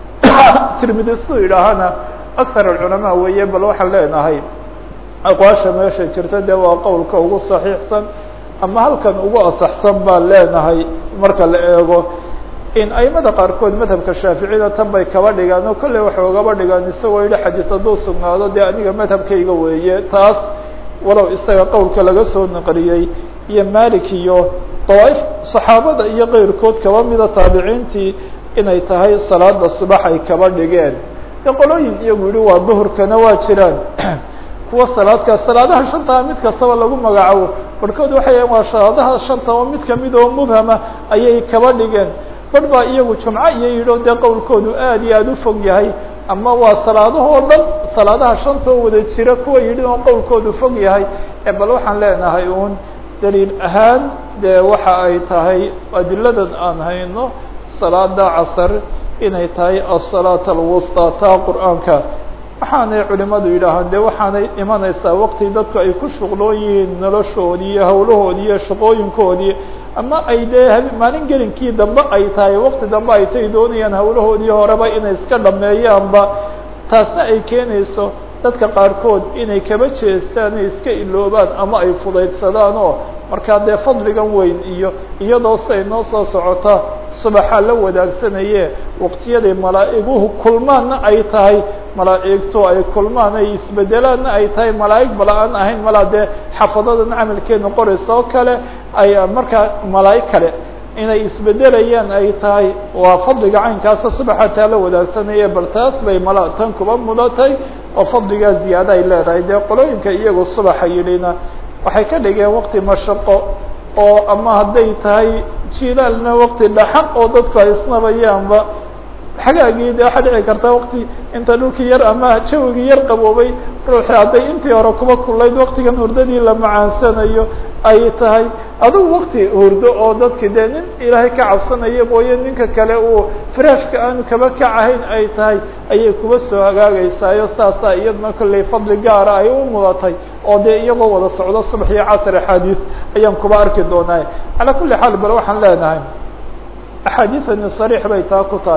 Speaker 1: tirmidi su yidhaahana akar alculamaa weeye bal waxaan leenahay aqwaasha meesha jirta dee waa qowlka ugu saxiixsan ama halkan ugu asaxsan baan leenahay marka la eego in aimada qaarkood madhabka shaaficida tan bay kaba dhigaan oo kolley waxay ugaba dhigaan isagoo yihi xadiis hadduu sugnaado dee aniga madhabkayga weeye taas walow isaga qowlka laga soo naqliyey iyo malik iyo dawaaif saxaabada iyo keyrkood kaba mida taabiciintii inay tahay salaada subax ay kaba dhigeen de qolooyin iyagu yihi waa duhurkana waa jiraan kuwa salaadkaas salaadaha shantaa mid kastaba lagu magacaabo barhkood waxay yahan waa salaadaha shanta oo mid kamid oo mubhama ayay kaba dhigeen barh baa iyagu jumco iyo yidho dee qowlkoodu aad iyo aada u fog yahay ama waa salaadahoo dhan salaadaha shanta oo wada jira kuwa yidhi oo qowlkoodu fog yahay ee bal waxaan leenahay uun daliil ahaan dee waxa ay tahay adiladan aan hayno salaada casar inay tahay aلsalaaة alwusطى taa qur'aanka waxaanay culimadu yidhaahaan de waxaanay imanaysaa waqti dadku ay ku shuqloon yihiin noloshoodii iyo hawlahoodii iyo shaqooyinkoodii ama ay dee maalin gelinkii dambe ay tahay waqti dambe ay tay doonayaan hawlahoodii horeba inay iska dhameeyaanba taasna ay keenayso dadka qaarkood inay kaba jeestaan ay iska iloobaan ama ay fudaydsadaan oo markaa dee fadligan weyn iyo iyadoo siday noo soo socota subaxa la wadaagsanayee waqtiyaday malaa'iguhu kulmaanna ay tahay malaa'igtu ay kulmaan ay isbedelaanna ay tahay malaa'ig bala-aan ahayn malaa dee xafadadan camalkeedna qoraysa oo kale ay markaa malaa'ig kale inay isbedelayaan ay tahay waa fadliga caynkaasa subaxa taa la wadaagsanaya bal taas bay mala tan kuba mudatay oo fadligaa ziyaado ay leedahay dee qolooyinka iyagu subaxa yidhina waxay ka dhigeen waqti mashaqo oo ama hadday tahay jilaalna waqti dhaxan oo dadku ay isnabayaanba xagaagii de waxaa dhici karta waqti inta dhulkii yar ama jawigii yar qaboobay ruuxi hadday intii hore kuba kulayd waqtigan hurdadii la macaansanayo ay tahay adugu waqti hurdo oo dadki dee nin ilaahay ka cabsanaya mooye ninka kale uu firaashka aanu kaba kacahayn ay tahay ayay kuba soo hagaagaysaayo saasaa iyadna kolley fadli gaara ay u mudatay oo dee iyagoo wada socdo subax iyo casr axaadiis ayaan kuba arki doonaa calaa kulli xaal bal waxaan leenahay axaadiisani sariix bay taa ku tahay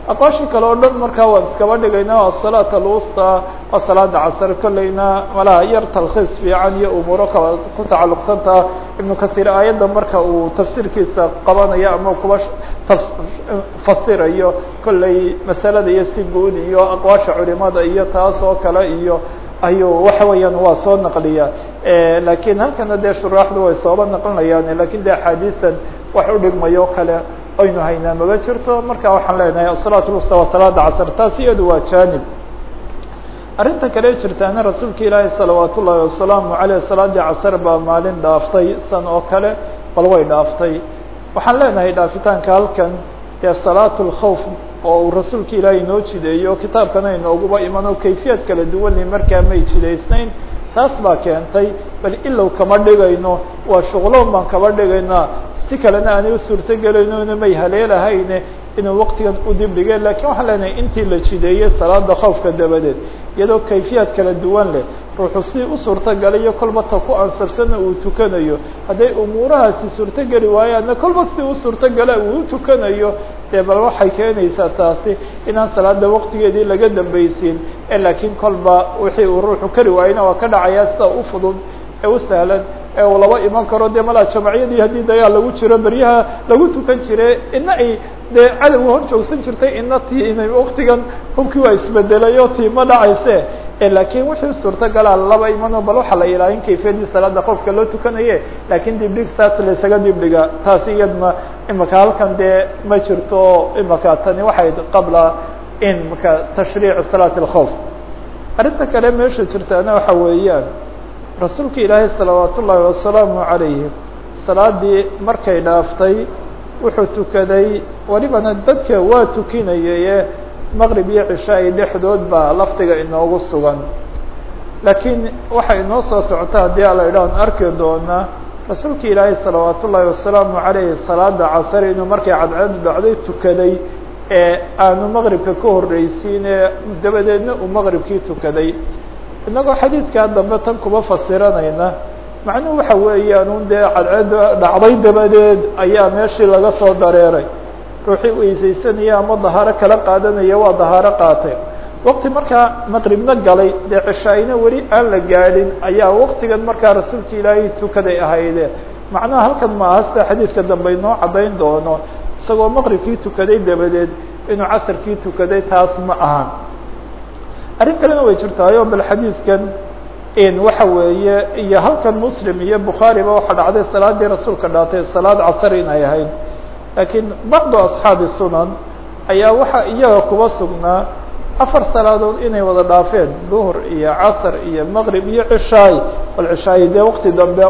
Speaker 1: aqwaashii kale oo dhan markaa waan iskaba dhigayna asalaat alwusta waa salaada casr kolleyna malaha yar talkhiis fiican iyo umuuro kala ku tacalluqsantaa ibnu kahiir aayadda marka uu tafsiirkiisa qabanayo ama kuba fasirayo kolley masalada iyo si guud iyo aqwaasha culimada iyo taas oo kale iyo ayuu waxa weeyaan waa soo naqliya lakiin halkana dee shuraaxdu way sooba naqlinayaan lakin de axaadiisan wax u dhigmayo kale aynu haynaa maba jirto marka waxaan leenahay asalaat lwusta waa salaada casr taas iyadu waa janib arrinta kale jirtaana rasuulka ilaahi salawaat ullaahi wasalaamu aleyh salaadii casr baa maalin dhaaftay san oo kale bal way dhaaftay waxaan leenahay dhaafitaanka halkan dee salaat lkhawf oo uu rasuulka ilaahay inoo jideeyo kitaabkana inooguba iman oo kayfiyad kala duwanni markaa may jidaysnayn taas baa keentay bal ilow kama dhigayno waa shuqloon baan kaba dhigaynaa si kalena aanay u suurto gelayno may haleelahayne inuu waqtigan u dib dhige lakin waxaan leenahay intii la jideeyey salaada khawfka dabadeed iyadoo kayfiyaad kala duwan leh ruuxu si u suurtogalayo kolba ta ku ansabsana uu tukanayo hadday umuurahaasi suurtogeli waayaanna kolba si u suurtogala uu tukanayo dee bal waxay keenaysaa taasi inaan salaada waqtigeedii laga dambaysiin ee laakiin kolba wixii uu ruuxu kari waayena waa ka dhacayaa sida u fudud ee u sahlan ee uu laba iman karo dee malaa jamaciyadii haddii dagaal lagu jiro beryaha lagu tukan jire ina ay dee cadowga hor joogsan jirtay ina ti inay waktigan hubkii waa isbedelay oo tii ma dhacayse lakiin wixii suurtogala laba imano bal waxaa la ilaalin kayfiyadii salaada qofka loo tukanaye lakin dibdhig saas laysaga dibdhiga taasi iyadna imaka halkan dee ma jirto imaka tani waxay qabla in maka tashriic salaat اlkhawf arrinta kale meesha jirtaana waxa weeyaan rasuulka ilaahay salawaat ullaahi wasalaamu عalayhi salaadii markay dhaaftay wuxuu tukaday welibana dadka waa tukinayaye maqrib iyo cishaai dhexdood baa lafdiga inoogu sugan laakiin waxay inoo soo socota haddii ala idhahan arki doonaa rasuulka ilaahay salawaat ullaahi wasalaamu عalayhi salaada casr inuu markay cadceedu dhacday tukaday ee aanu maqribka ka horreysiin ee dabadeedna uu maqribkii tukaday inagoo xadiidkaa dambe tan kuba fasiranayna macnuhu waxa weeyaan un dee cadceedda dhacday dabadeed ayaa meeshii laga soo dareeray ruuxii weysaysanaya ama dahaaro kala qaadanaya waa dahaaro qaatay waqti markaa maqribna galay dee cishaayna weli aan la gaadhin ayaa waqtigan markaa rasuulka ilaahay tukaday ahayde macnaha halkan ma aha sida xadiidka dambe inoo caddayn doono isagoo maqribkii tukaday dabadeed inuu casarkii tukaday taas ma ahan arrin kalena way jirtaayo bal xadiidkan waxa weeye iyo halkan muslim iyo bukhaariba waxaa dhacday salaadii rasuulka dhaatay salaad casar inay ahayd laakiin bacdu asxaabi sunan ayaa waxaa iyaga kuba sugnaa afar salaadood inay wada dhaafeen duhur iyo casr iyo maqrib iyo cishaay bal cishaay dee waqti dambe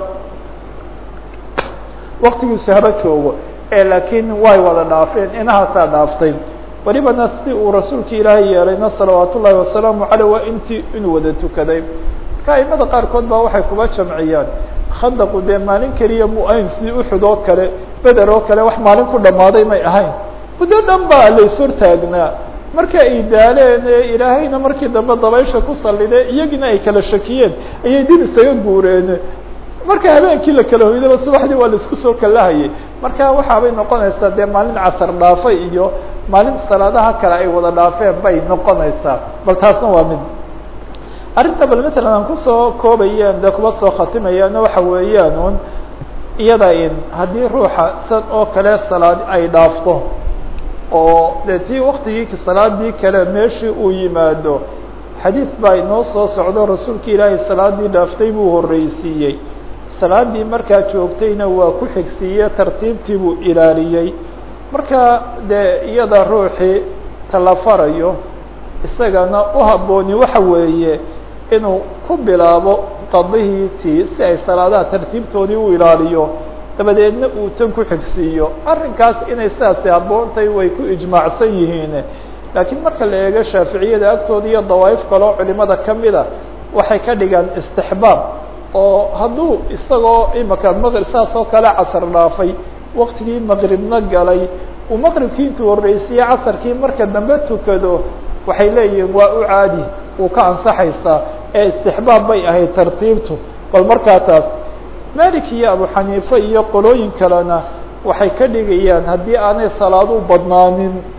Speaker 1: waqtigiisu haba joogo ee laakiin way wada dhaafeen inahaasaa dhaaftay welibana si uu rasuulka ilaahay yeelayna salawaat ullaahi wasalaamu caleyh waa intii inuu wada tukaday marka aimada qaarkood baa waxay kuba jamciyaan khandaqu dee maalin keliya mu ahayn sidii uxud oo kale beder oo kale wax maalin ku dhammaaday may ahayn muddo dhan baa layshortaagnaa marka ay daaleen ilaahayna markii dambe dabaysha ku sallide iyagiina ay kala shakiyeen ayay dib isaga guureen marka habeenkii la kala hoydaba subaxdii waa laisku soo kalahayay marka waxaabay noqonaysaa dee maalin casar dhaafay iyo maalin salaadaha kale ay wada dhaafeen bay noqonaysaa bal taasna waa mid arrinta bal matalan aan kusoo koobayeen dee kuba soo khatimayaana waxa weeyaan un iyada in haddii ruuxa san oo kale salaad ay dhaafto oo dee tii waktigii salaadii kale meeshii uu yimaado xadiid baa inoo soo socdo rasuulka ilaahay salaadii dhaaftay buu horreysiiyey salaadii markaa joogtayna waa ku xigsiiye tartiibtii buu ilaaliyey marka dee iyada ruuxii tala farayo isagana u habbooni waxa weeye inuu ku bilaabo qadihii tii si ay salaadaha tartiibtoodii u ilaaliyo dabadeedna uu tan ku xigsiiyo arrinkaas inay sidaasi habboontay way ku ijmaacsan yihiin laakiin marka la eego shaaficiyada agtooda iyo dawaa'if kaloo culimada kamida waxay ka dhigaan istixbaab oo hadduu isagoo imaka maqrib saas oo kale casar dhaafay waktigii maqribna galay uu maqribkii intuu horreysiye casarkii marka dambe tukado waxay leeyihiin waa u caadi uu ka ansaxaysaa ee istixbaab bay ahayd tartiibtu bal markaa taas malik iyo abu xaniife iyo qolooyin kalena waxay ka dhigayaan haddii aanay salaad u badnaanin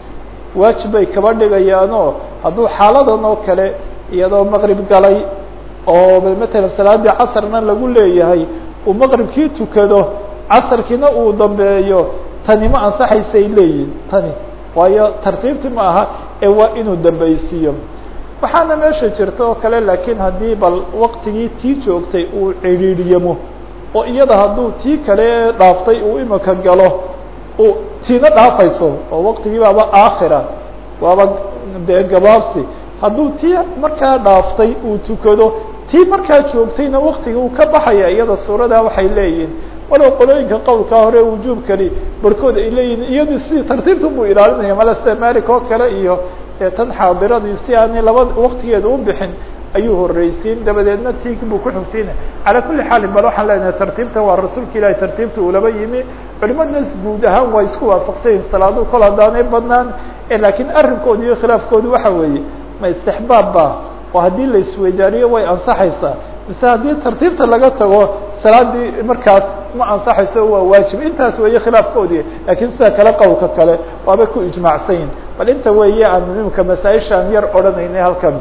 Speaker 1: waajib bay kaba dhigayaanoo hadduu xaaladan oo kale iyadoo maqrib galay oo matalan salaadii casarna lagu leeyahay uu maqribkii tukado casarkiina uu dambeeyo tani ma ansaxaysay leeyihin tani waayo tartiibti ma aha ee waa inuu dambaysiiyo waxaana meesha jirta oo kale laakiin haddii bal waktigii tii joogtay uu cidhiidhyamo oo iyada hadduu tii kale dhaaftay uu imika galo uu tiina dhaafayso oo waktigii baaba aakhira waaba dee gabaabsi hadduu tii markaa dhaaftay uu tukado tii markaa joogtayna waktiga uu ka baxaya iyada suuradaa waxay leeyihin walow qolooyinka qowlka hore wujuubkani barkood ay leeyihin iyadii sidii tartiibtu buu ilaalinaya male sida malik oo kale iyo tan xaadiradii si aanay laba waktigeeda u bixin ayuu horeysiin dabadeedna tii buu ku xugsiina calaa kuli xaalin bal waxaan leenahay tartiibtan waa rasuulka ilahi tartiibta uu laba yimi culimadnas guud ahaan waa isku waafaqsanyihin salaadu kol haddaanay badnaan laakiin arrinkooda iyo khilaafkoodu waxa weeye ma istixbaab ba oo haddii la isweydaariyo way ansaxaysaa mise haddii tartiibta laga tago salaadii markaas ma ansaxayso waa waajib intaas weeye khilaafkoodii laakiin sida kale qowlka kale waabay ku ijmaacsan yihin bal inta weeye aan imika masaaishaan yar odhanaynay halkan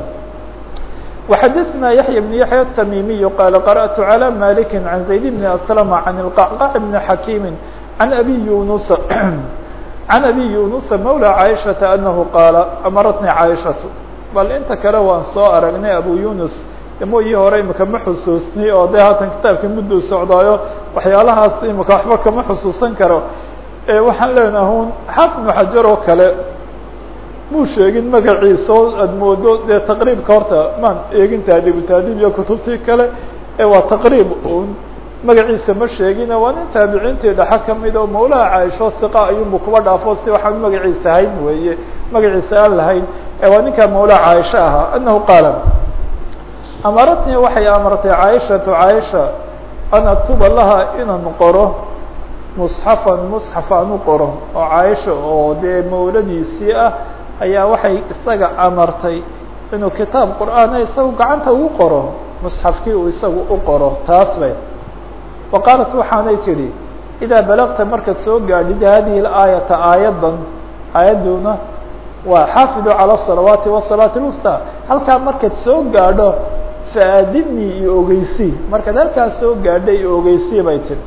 Speaker 1: وxadثna yaحyى بن yaحyى التmimiي qال قرأت عlى مالك عن زaيد بن أسلم عن القعقاع بن حكيم عن أbي يuنس عن أbي يuنس مولى عائشhaةa أنه qاaل أmرتني عائشhaة bal inta kale waan soo aragnay abu يuنس mooyii hore imika ma xusuusnay oo de haatan kitaabkii mudduu socdaayo waxyaalahaas imika waxba kama xusuusan karo waxaan leenaha un xaafid بن xajar oo kale muu sheegin magaciisa oo aad moodo dee taqriibka horta maan eegin taadibu taadib iyo kutubtii kale ee waa taqriib un magaciisa ma sheegin waa nin taabiciintii dhaxa kamid oo mawlaha caaisho hiqa ayuunbu kuba dhaafo si waxaan magaciisa hayn weeye magaciisa aan lahayn ee waa ninkaa mawlaha caaisho ahaa anahu qaala amaratni waxay amartay caaishatu caaisha an aktuba laha inaan qoro musxafan musxaf aan u qoro oo caaisha oo dee mawladiisii ah ayaa waxay isaga amartay inuu kitaab qur'aana isagu gacanta ugu qoro musxafkii uu isagu u qoro taas bay wa qaalat waxaanay tidhi idaa balagta markaad soo gaadhid hadihi aayata aayaddan aayadduna waa xaafidu calى الصalawaati والصalaaةi الwsطى halkaa markaad soo gaadho faadinii iyo ogeysii markaad halkaas soo gaadha iyo ogeysii bay tihi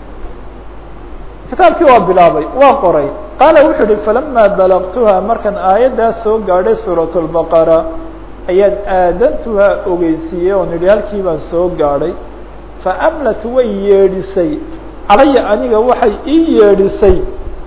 Speaker 1: kitaabkii waa bilaabay waa qoray qaala wuxuu uhi falama balagtuha markaan aayaddaas soo gaadhay suuraة الbaqara ayaan aadantuhaa ogeysiiyey oon idhi halkii baan soo gaadhay faamlat way yeedhisay calaya aniga waxay ii yeedhisay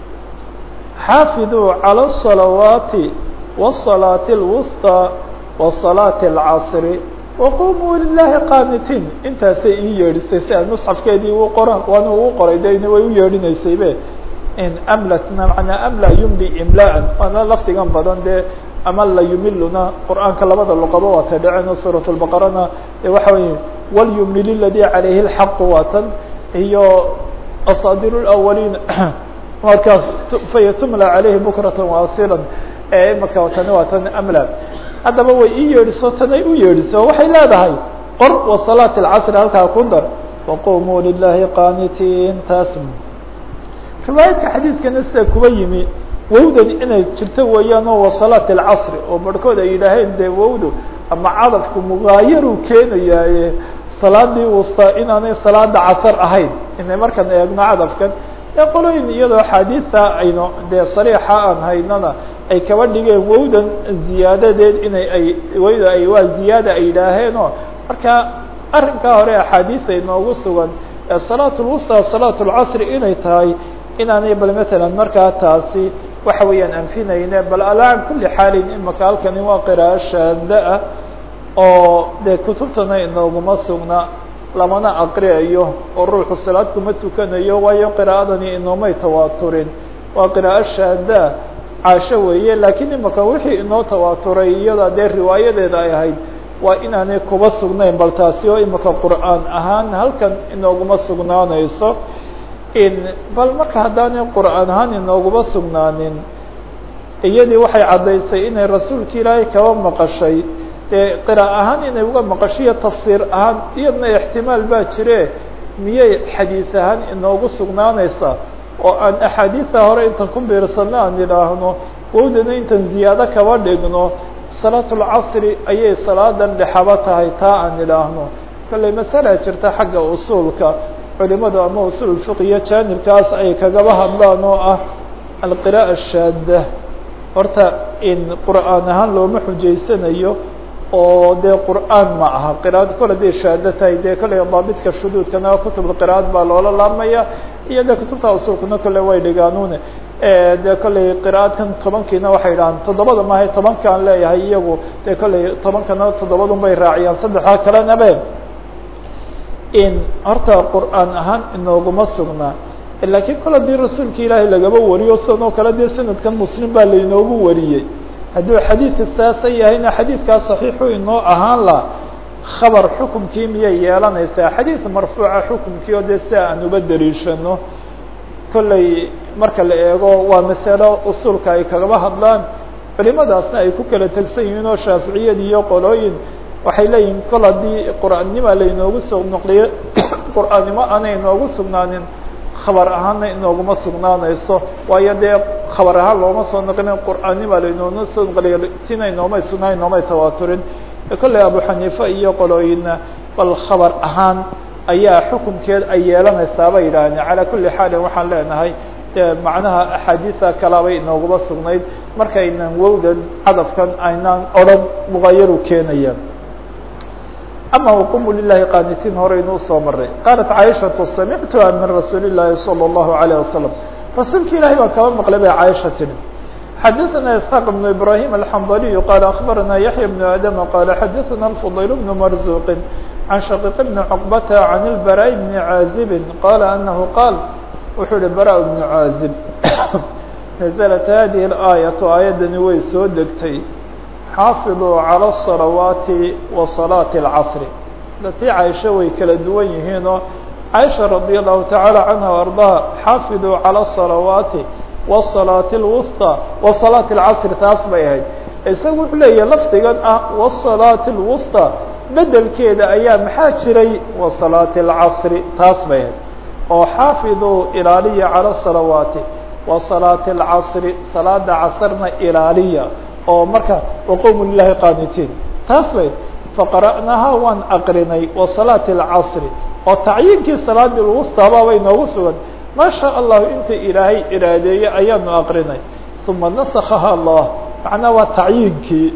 Speaker 1: xaafiduu calى الصalawaati والصalaaةi الwsطى وصalaaةi الcasri waqumuu lilahi qaanitiin intaasay ii yeedhisay si aan musxafkeedii u qora waana uu qoray de way u yeedhinaysaybe amlatna manaa amla yumli imlaan waana lafdigan badan dee amala yumiluna qur'aanka labada luqaba waa ta dhaceen suuraة الbaqarana waxa wey walyumlil اladي عalayhi الxaq waatan iyo asaadir اأwaliin markaas fayatumla عalayhi bukrata waasila imaka tani waa tan amla haddaba way ii yeedhiso tanay u yeedhiso waxay leedahay qor وصalaaة الcasr halkaa ku dar waqumuu lilahi qaanitiin taas riwaayadka xadiidkana sida kuba yimi wowdan inay jirto weeyaan oo wasalaat alcasri oo barhkood ay yidhaaheen dee wowdu ama cadafku mugaayaruu keenayaaye salaadii wustaa inaanay salaada casar ahayn inay markaan eegno cadafkan ee qolooyin iyadoo axaadiista aynu dee sariixa aan haynana ay kaba dhigeen wowdan ziyaadadeed inay ay wowda ay waa ziyaada ay yidhaaheenoo marka arrinkaa hore axaadiis ay noogu sugan ee salaat lwusta salaat lcasri inay tahay inaanay bal matalan markaa taasi waxa weeyaan anfinayne bal alaa kuli xaalin imaka halkani waa qiraa'o shaada ah oo dee kutubtana inooguma sugna lamana aqriayo oo ruuxu salaad kuma tukanayo waayo qiraa'adani inoomay tawaaturin waa qiraa'o shaada caasho weeye laakiin imaka wixii inoo tawaaturay iyada dee riwaayadeeda ay ahayd waa inaanay kuba sugnayn bal taasi oo imaka qur'aan ahaan halkan inooguma sugnaanayso bal marka haddaanay qur'aan ahaan inooguma sugnaanin iyadii waxay caddaysay inay rasuulka ilaahay kaba maqashay dee qiraa'a ahaan inay uga maqashiyo tafsiir ahaan iyadna ixtimaal baa jire miyay xadiis ahaan inoogu sugnaanaysaa oo aan axaadiisa hore intan ku biirsano aan idhaahno wowdana intan ziyaado kaba dhigno salaat lcasri ayay salaadan dhexaba tahay taa aan idhaahno kolley masala jirta xagga usuulka culimadu ama usuul fiqiyo jaanibkaas ay kagaba hadlaan oo ah alqira'a shaada horta in qur'aan ahaan looma xujaysanayo oo dee qur'aan ma aha qira'ad kole day shaado tahay dee kolley daabidka shuduudkana kutubulqira'ad baa loola laamaya iyo dee kutubta usuulkuna kolle way dhigaanuune dee kolley qira'adkan tobankiina waxay idhahaan toddobada maahay tobankaan leeyahay iyagu dee kolley tobankana toddobadun bay raaciyaan saddexdaa kalena in horta qur'aan ahaan inooguma sugnaa laakiin kol haddii rasuulka ilaahay lagaba wariyo sidan oo kale dee sanadkan muslim baa lainoogu wariyey hadduu xadiidka saasa yahayna xadiidkaa saxiixu inoo ahaan la khabar xukumkii miyay yeelanaysaa xadiid marfuuca xukumkii oo dee si aan uba dariishano kolley marka la eego waa masalo usuulka ay kagaba hadlaan culimadaasna ay ku kala tegsan yihiin oo shaaficiyad iyo qolooyin waxay leeyihin kol haddii qur'aannima lainoogu soo noqliyo qur'aannimo aanay inoogu sugnaanin khabar ahaanna inooguma sugnaanayso waayo dee khabar ahaan looma soo noqlin qur'aannima lainooma soo noqliyo tina inoomay sugnaan inoomay tawaaturin kolley abu xaniifa iyo qolooyinna bal khabar ahaan ayaa xukunkeed ay yeelanaysaa bay yidhahdeen calaa kulli xaalin waxaan leenahay macnaha axaadiisa kalabay inooguma sugnayd markaynan wowdan cadafkan aynaan odhan muqayaru keenaya ama wqumu lilahi qaanitiin horeynu usoo maray qaalat caaishatu samictuha min rasuuli llaahi salى اllahu alayه wasalam rasuulka ilahi baan kaba maqlay bay caaisha tiri xadaثana isxaaq bnu ibrahim alxambaliyu qaala akbarana yaxya bnu adama qaala xadaثana alfudayl bnu marzuqin can shaqiiq bni cuqbata can ilbaraء bni caazibin qaala anahu qaal wuxuu ihi bara bnu caazib naزlat hadihi اlaayaةu aayaddani way soo degtay xaafiduu calى الصalawaati wa salaaةi اlcasri datii caaisha way kala duwan yihiinoo caaisha radi allahu tacaala canha o ardaha xaafiduu calى الصalawaati wالsalaaةi اlwusطى wa salaaةi اlcasri taas bay ahayd isaga wuxuu leeyahay lafdigan ah wasalaaةi اlwusطى bedelkeeda ayaa maxaa jiray wa salaaةi اlcasri taas bay ahayd oo xaafiduu ilaaliya calى الصalawaati wa salaaةi اlcasri salaada casrna ilaaliya oo marka waqomu lilahi qaanitiin taas bay faqara'nahaa waan aqrinay wa salaati اlcasri oo tacyiinkii salaadii lwustaaba bay noogu sugan maa sha allahu inta ilaahay iraadeeyey ayaanu aqrinay uma nasakaha allah macnaa waa tacyiinkii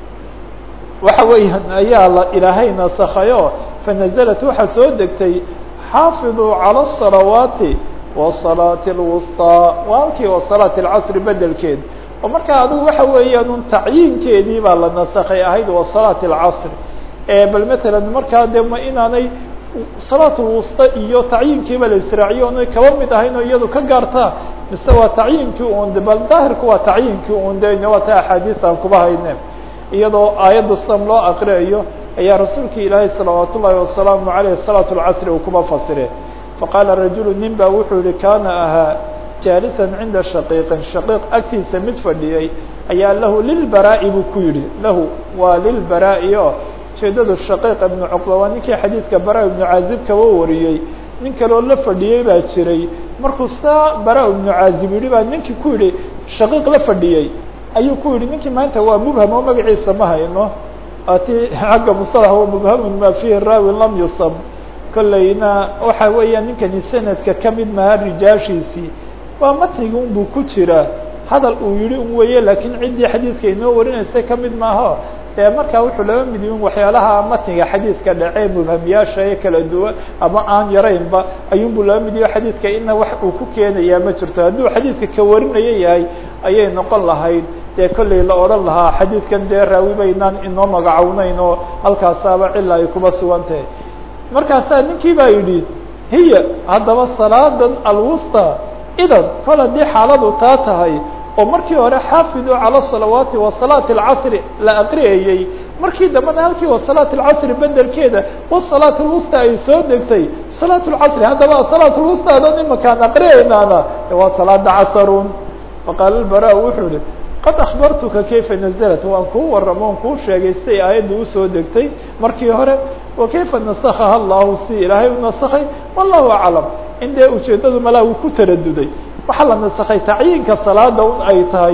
Speaker 1: waxa weeyaan ayaa la ilaahay nasakayo fanaزlat waxaa soo degtay xaafiduu calى الصalawaati wa salaati اlwusطىa waa halkii wa salaati اlcasri bedelkeed oo markaa adigu waxa weeyaan un tacyiinkeedii baa la nasakay ahayd wa salaati اlcasri bal matalan markaa de ma inaanay salaat lwusta iyo tacyiinkiiba la israaciyo onay kaba mid ahayn oo iyadu ka gaartaa mise waa tacyiinkii un de bal daahirku waa tacyiinkii un de waa ta axaadiis aan kuba hayne iyadoo aayadda sam loo aqriayo ayaa rasuulka ilaahay salawaat ullaahi wasalaamu aleyh salaat اlcasri uu kuba fasire faqaala rajulu nin ba wuxuu yihi kaana ahaa jaalisan cinda shaqiiqin shaqiiq agtiisa mid fadhiyey ayaa lahu lilbaraa'i buu ku yidhi lahu waa lilbaraa'i o ujeedadu shaqiiq ibnu cuqba waa ninkii xadiidka bara ibnu caazib kaba wariyey nin kaloo la fadhiyey baa jiray markuu saa bara ibnu caazib yidhi baa ninkii ku yidhi shaqiiq la fadhiyey ayuu ku yidhi ninkii maanta waa mubham oo magaciisa ma hayno ati xagga musalax wa mubhamun ma fihi raawin lam yusab kollayna waxa weeyaan ninkani sanadka kamid maha rijaashiisii waa matniga un buu ku jiraa hadal uu yihi un weeye laakiin ciddii xadiidka inoo warinaysa kamid maaho dee markaa wuxuu laba mid yihin waxyaalaha matniga xadiidka dhacee mubhamyaasha ee kala duwan ama aan yaraynba ayuunbuu laba mid yaho xadiidka ina wax uu ku keenayaa ma jirto hadduu xadiidka ka warinaya yahay ayay noqon lahayd dee kollay la odhan lahaa xadiidkan dee raawi baynaan inoo magacownayn oo halkaasaaba cila ay kuba sugan tahay markaasaa ninkii baa yidhi hiya haddaba salaadan alwusta idan kol haddii xaaladu taa tahay oo markii hore xaafiduu calى الصalawaati wa salaati اlcasri la aqriyayey markii dambena halkii wa salaat اlcasri bedelkeeda wa salaat اlwusta ay soo degtay salaat اlcasri haddaba salaat اlwusta adan imakaan aqriyaynaana waa salaada casrun faqaala اlbara wuxuu yihi qad akbartuka kayfa naزlat waan kuu waramo on kuu sheegay siay aayadda usoo degtay markii hore wa kayfa nasakaha allahu si ilaahay u nasakay wallahu aclam in dee ujeedadu malaa uu ku taraduday waxaa la nasakay tacyiinka salaada un ay tahay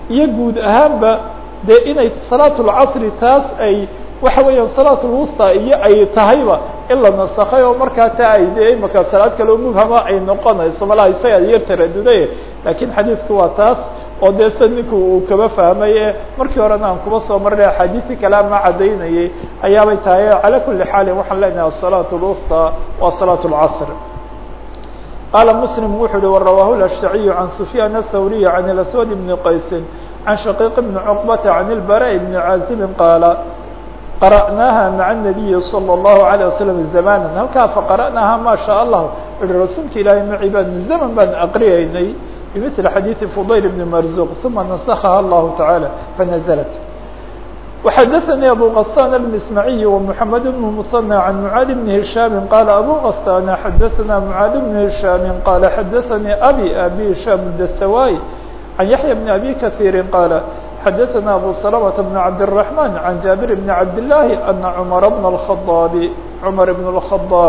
Speaker 1: iyo guud ahaanba dee inay salaat lcasri taas ay waxa weeyaan salaat lwusta iyo ay tahayba in la nasakay oo markaa taa ay de imaka salaad kaleo mubhama ay noqonayso malaha isaga yar taraduday lakiin xadiidku waa taas oo dee sida ninku uu kaba fahmay ee markii horena aan kuba soo marnay axaadiisi kale ama caddaynayay ayaabay tahay calى kuli xaalin waxaan leenahay asalaat lwusta wa salaat lcasr qaala muslim wuxuu uhi warawahu lashtaciyu can sufyaan athawriy can اlaswad bni qaysin can shaqiiq bni cuqbata can ilbara bni caazibin qaala qara'naaha maca الnabiyi salى الlahu عalيه waslm zamanan halkaa faqara'naaha ma sha allah ihi rasuulka ilaahay maci baan zaman baan aqriyaynay bimثli xadiiثi fudayl bni marzuq uma nasakaha allahu taعaalى fanazlat وxadaثnي abu غasان الmismaعiي ومحamed بن mثنى عan mعاad بn هiشhاm qala abu غasاn xadaثna mعاad بn هiشhاm qala xadaثnي abi abi هiشhاm الdstawاي عan yaحyى بn abi kaثيiri qala xadaثna abu سلمة بن cabdالرحمن عan jaaبir بn cabdاللahi أna cmر بن الخaطاab cmar بن الخaطاab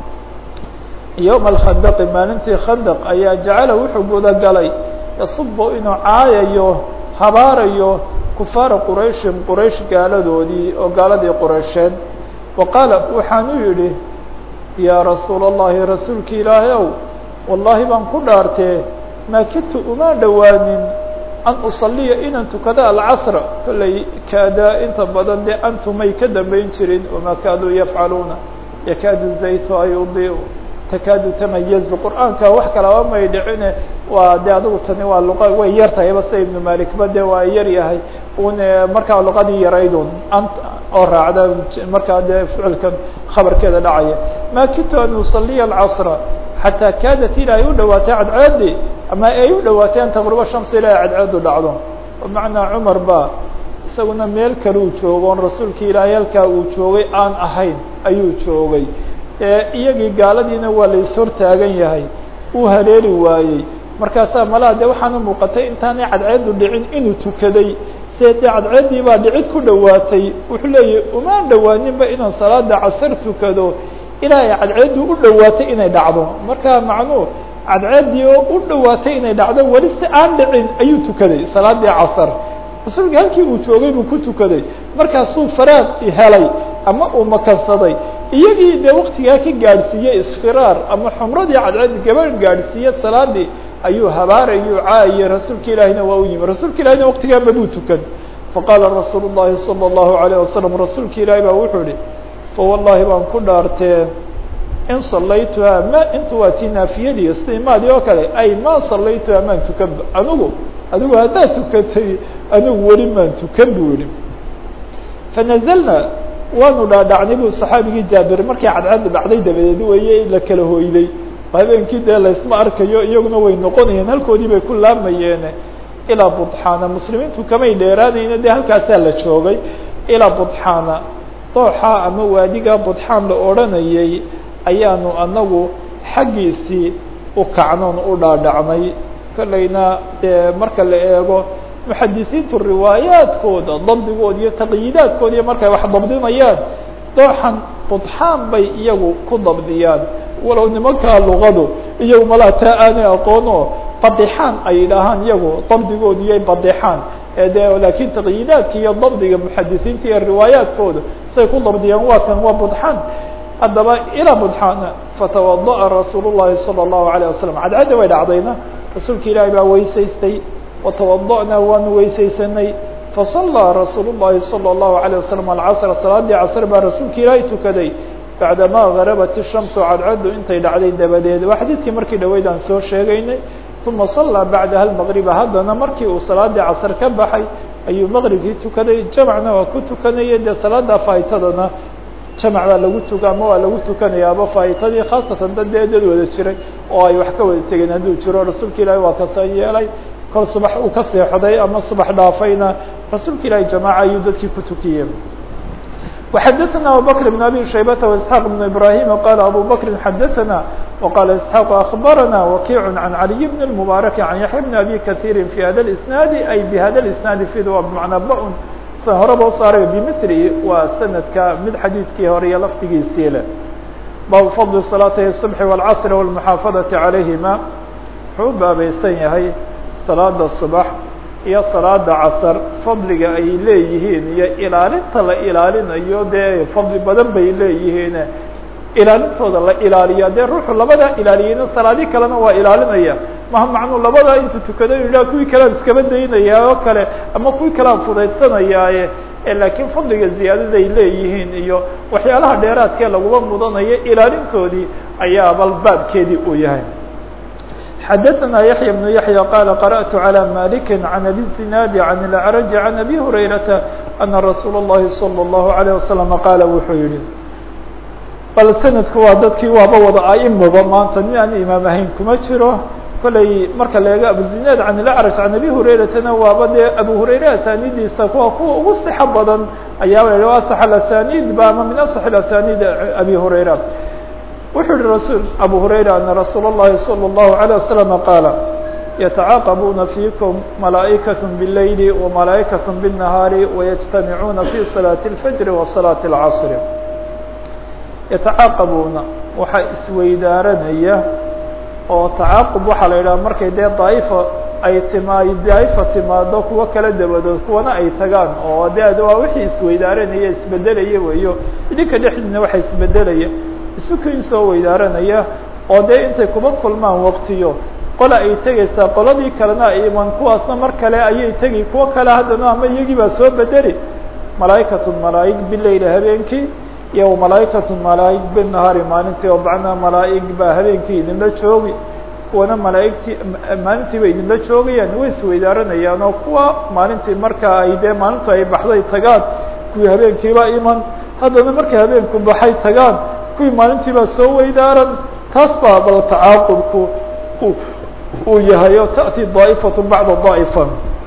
Speaker 1: yوم الkhandq maalintii khandq ayaa jacala wuxuu guda galay yasubo inuu caayayo habaarayo kufaara qurayshin quraysh gaaladoodii oo gaaladii quraysheed wa qaala waxaanu yidhi yaa rasuul الlahi rasuulki ilaahay ow wallahi baan ku dhaartee maa kidtu uma dhowaanin an usaliya inaan tukado alcasra kollay kaadaa inta badan dee antumay ka dambayn jirin wamaa kaaduu yafcaluuna yakaadu zaytu ay udiu takaadu tamayazu qur'aanka wax kalaba may dhicine waa de adigu tani waa luqa way yar tahayba sida ibnu malikba de waa yar yahay un markaa luqadii yaraydun ant oo raacda markaa dee ficilkan khabarkeeda dhacaya ma kidtu an usaliya alcasra xataa kaadat ila ay u dhawaatay cadceedi ama ay u dhawaatay an taqruba shams ila ay cadceedu dhacdo bimacnaa cumar ba isaguna meel kale uu joogo on rasuulka ilaahay halkaa uu joogay aan ahayn ayuu joogay iyagii gaaladiina waa la ishortaagan yahay uu haleeli waayey markaasaa malaha de waxaana muuqatay intaanay cadceedu dhicin inuu tukaday se dee cadceeddii baa dhicid ku dhowaatay wuxuu leeyahy umaan dhowaaninba inaan salaada casar tukado ilaa ay cadceeddii u dhowaatay inay dhacdo marka macnuu cadceeddii oo u dhowaatay inay dhacdo weli si aan dhicin ayuu tukaday salaadii casar rasuulka halkii uu joogay buu ku tukaday markaasuu faraaq helay ama uu makansaday iyagii dee waktigaa ka gaadhsiiyey isfiraar ama xumradii cadceed gabadh gaadhsiiye salaadii ayuu habaarayuu caayay rasuulka ilaahina waa u yimi rasuulka ilahina waktigaa mabuu tukan faqaala rasuul الlahi salى الlahu عalيه wasalam rasuulka ilaahi baa wuxuu ihi fawallahi baan ku dhaartee in salaytuhaa ma intu waa tii naafiyadii istimaadii oo kale ay ma salaytuhaa maan tukanba anigu adigu haddaad tukatay anigu weli maan tukan buu yihi fanazlna waanu dhaadhacnay bu saxaabigii jaabir markii cadceedu dhacday dabadeed weeye la kala hoyday habeenkii dee laysma arkayo iyaguna way noqonayeen halkoodii bay ku laamayeen ilaa budxaana muslimiintu kamay dheeraanayna dee halkaasaa la joogay ilaa budxaana dooxa ama waadiga budxaan la odranayay ayaanu anagu xaggiisii u kacnoon u dhaadhacnay kolleyna dee marka la eego muxadisiintu riwaayaadkooda dabdigooda iyo taqyiidaadkooda iyo markay wax dabdinayaan dooxan budxaan bay iyagu ku dabdiyaan walow nimankaa luqadu iyagu malaa taa aanay aqoono badixaan ay yidhaahaan iyagu dabdigooda iyo badixaan de laakiin taqyiidaadka iyo dabdiga muxadisiinta iyo riwaayaadkooda say ku dabdiyaan waa kan waa budxaan haddaba ilaa budxaana fatawada'a rasuul llahi salى الlahu عalيه wasalam cadcadda way dhacdayna rasuulka ilaahi baa weysaystay وتوضأna waanu weysaysanay faصلىa rasuul الlahi صلى الlaهu عليه وسلم الcصر salaadii casr baa rasuulka ilaahay tukaday baعdama غarabat الشhamس cadcadu intay dhacday dabadeed waa xadiidkii markii dhaweyd aan soo sheegaynay ثuma صلىa baعdaha المغربa haddana markii uu salaadii casr ka baxay ayuu mغribkii tukaday jamcna waa ku tukanaya dee salaada faitadana jamc baa lagu tuka ama waa lagu tukanaya aba faitadii khaasatan dad dee dad wada jiray oo ay wax ka wada tegeen hadduu jiro rasuulka ilaahi waa kasa yeelay kol subax uu ka seexday ama subax dhaafayna rasuulka ilaahi jamaaca ayuu dadkii ku tukiyey وxadثna abubكر بن abي شhaybة واسحاq بن ibrahيm qال abu bكri xadثna وqال اسحاq أخbarna وkiع عan عalي بن المبارك عan yaحyى بن abي kaثيr في hada الاسناad ay bhada الاسناad fid waa bmacnaa ba-n sa horeba u saaray bmثri waa sanadka mid xadiidkii hore iyo lafdigiisii leh bab fضل صلاaتي الصبح والcصر والمحاaفadaة عalayهima wuxuu u baabaysan yahay salaada subax iyo salaada casar fadliga ay leeyihiin iyo ilaalinta la ilaalinayo dee fadli badan bay leeyihiin ilaalintooda la ilaaliya dee ruuxu labadaa ilaaliyeyna salaadi kalena waa ilaalinaya maha macnuu labadaa intuu tukado ilah kuwii kalean iskaba daynaya oo kale ama kuwii kalean fudaydsanayaaye laakiin fadliga ziyaadada ay leeyihiin iyo waxyaalaha dheeraadkee laguma mudanayo ilaalintoodii ayaa bal baabkeedii uu yahay xadaثna yaحyى بن yaحyى qala qarأtu عalى maliki عan abi الزinaadi عan الأعraج عan abi hurayrata ana rasuul الlahi salى الlahu عalيه waslم qaala wuxuu yihi bal sanadku waa dadkii waaba wada aimaba maanta nin aan imaam ahayn kuma jiro kolay marka la eego abuzinaad can ilacraj can abi hurayratana waaba dee abu hurayre asanidiisa kuwa kuwa ugu sixo badan ayaaba la asax alasaniid ba ama min asax alasaniid abi hurayra wuxuu yihi rasul abu hurayra ana rasuul اllahi salى الlahu عalيه waslama qaala yatacaaqabuuna fiikum malaa'ikaة bاleyli وmalaaئikaة bالnahaari wayجtamicuuna fi salaaةi اlfajri wa salaaةi اlcasr yatacaaqabuuna waxaa isweydaaranaya oo tacaaqub waxaa la yidhaha markay dee daa'ifa ay timaa daa'ifa timaado kuwo kala dabadood kuwana ay tagaan oo de waa wixii isweydaaranaya isbedelaya weeyo idinka dhexdiina waxa isbedelaya isukin soo weydaaranaya oo dee intay kuba kulmaan waqtiyo qola ay tegaysaa qoladii kalena ay iman kuwaasna mar kale ayay tegi kuwo kale haddana ama iyagii baa soo bedeli malaa'ikatun malaa'ig bileyli habeenkii iyo malaaئikaة malaaئig bالnahaari maalintii oo bacnaa malaa'ig baa habeenkii idinla joogi kuwana malaaigtii maalintii bay idinla joogayaan way isweydaaranayaan oo kuwa maalintii markaa ay dee maalintu ay baxday tagaan kuwii habeenkiiba iman haddana markay habeenku baxay tagaan kuwii maalintiibaa soo weydaaran taas baa bal tacaaqubku uu yahay oo taأti daaئfaة bacda daaئfa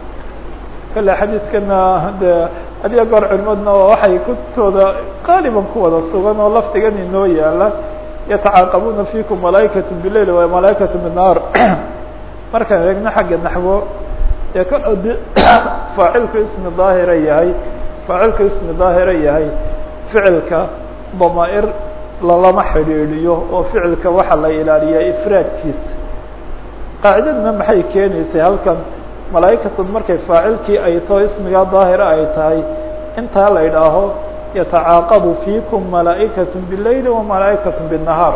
Speaker 1: kale xadiidkana de adiga goor culimadna waxay kutubtooda qaaliban ku wada sugan oo laftigan inoo yaala yatacaaqabuuna fikum malaaئikaة bilail wa malaaئikaة bالnahaar markaan eegno xagga naxwo dee ka odi faacilku ismi daahira yahay faacilku ismi daahira yahay ficilka damaa'ir lalama xidhiidhiyo oo ficilka waxaa la ilaaliyaa ifraadkiisa qaacidadna maxay keenaysay halkan malaa'ikatun markay faacilkii ay taho ismigaa daahira ay tahay intaa la idhaaho yatacaaqabu fiikum malaa'ikaة biاleyli wa malaa'ikaة bالnahaar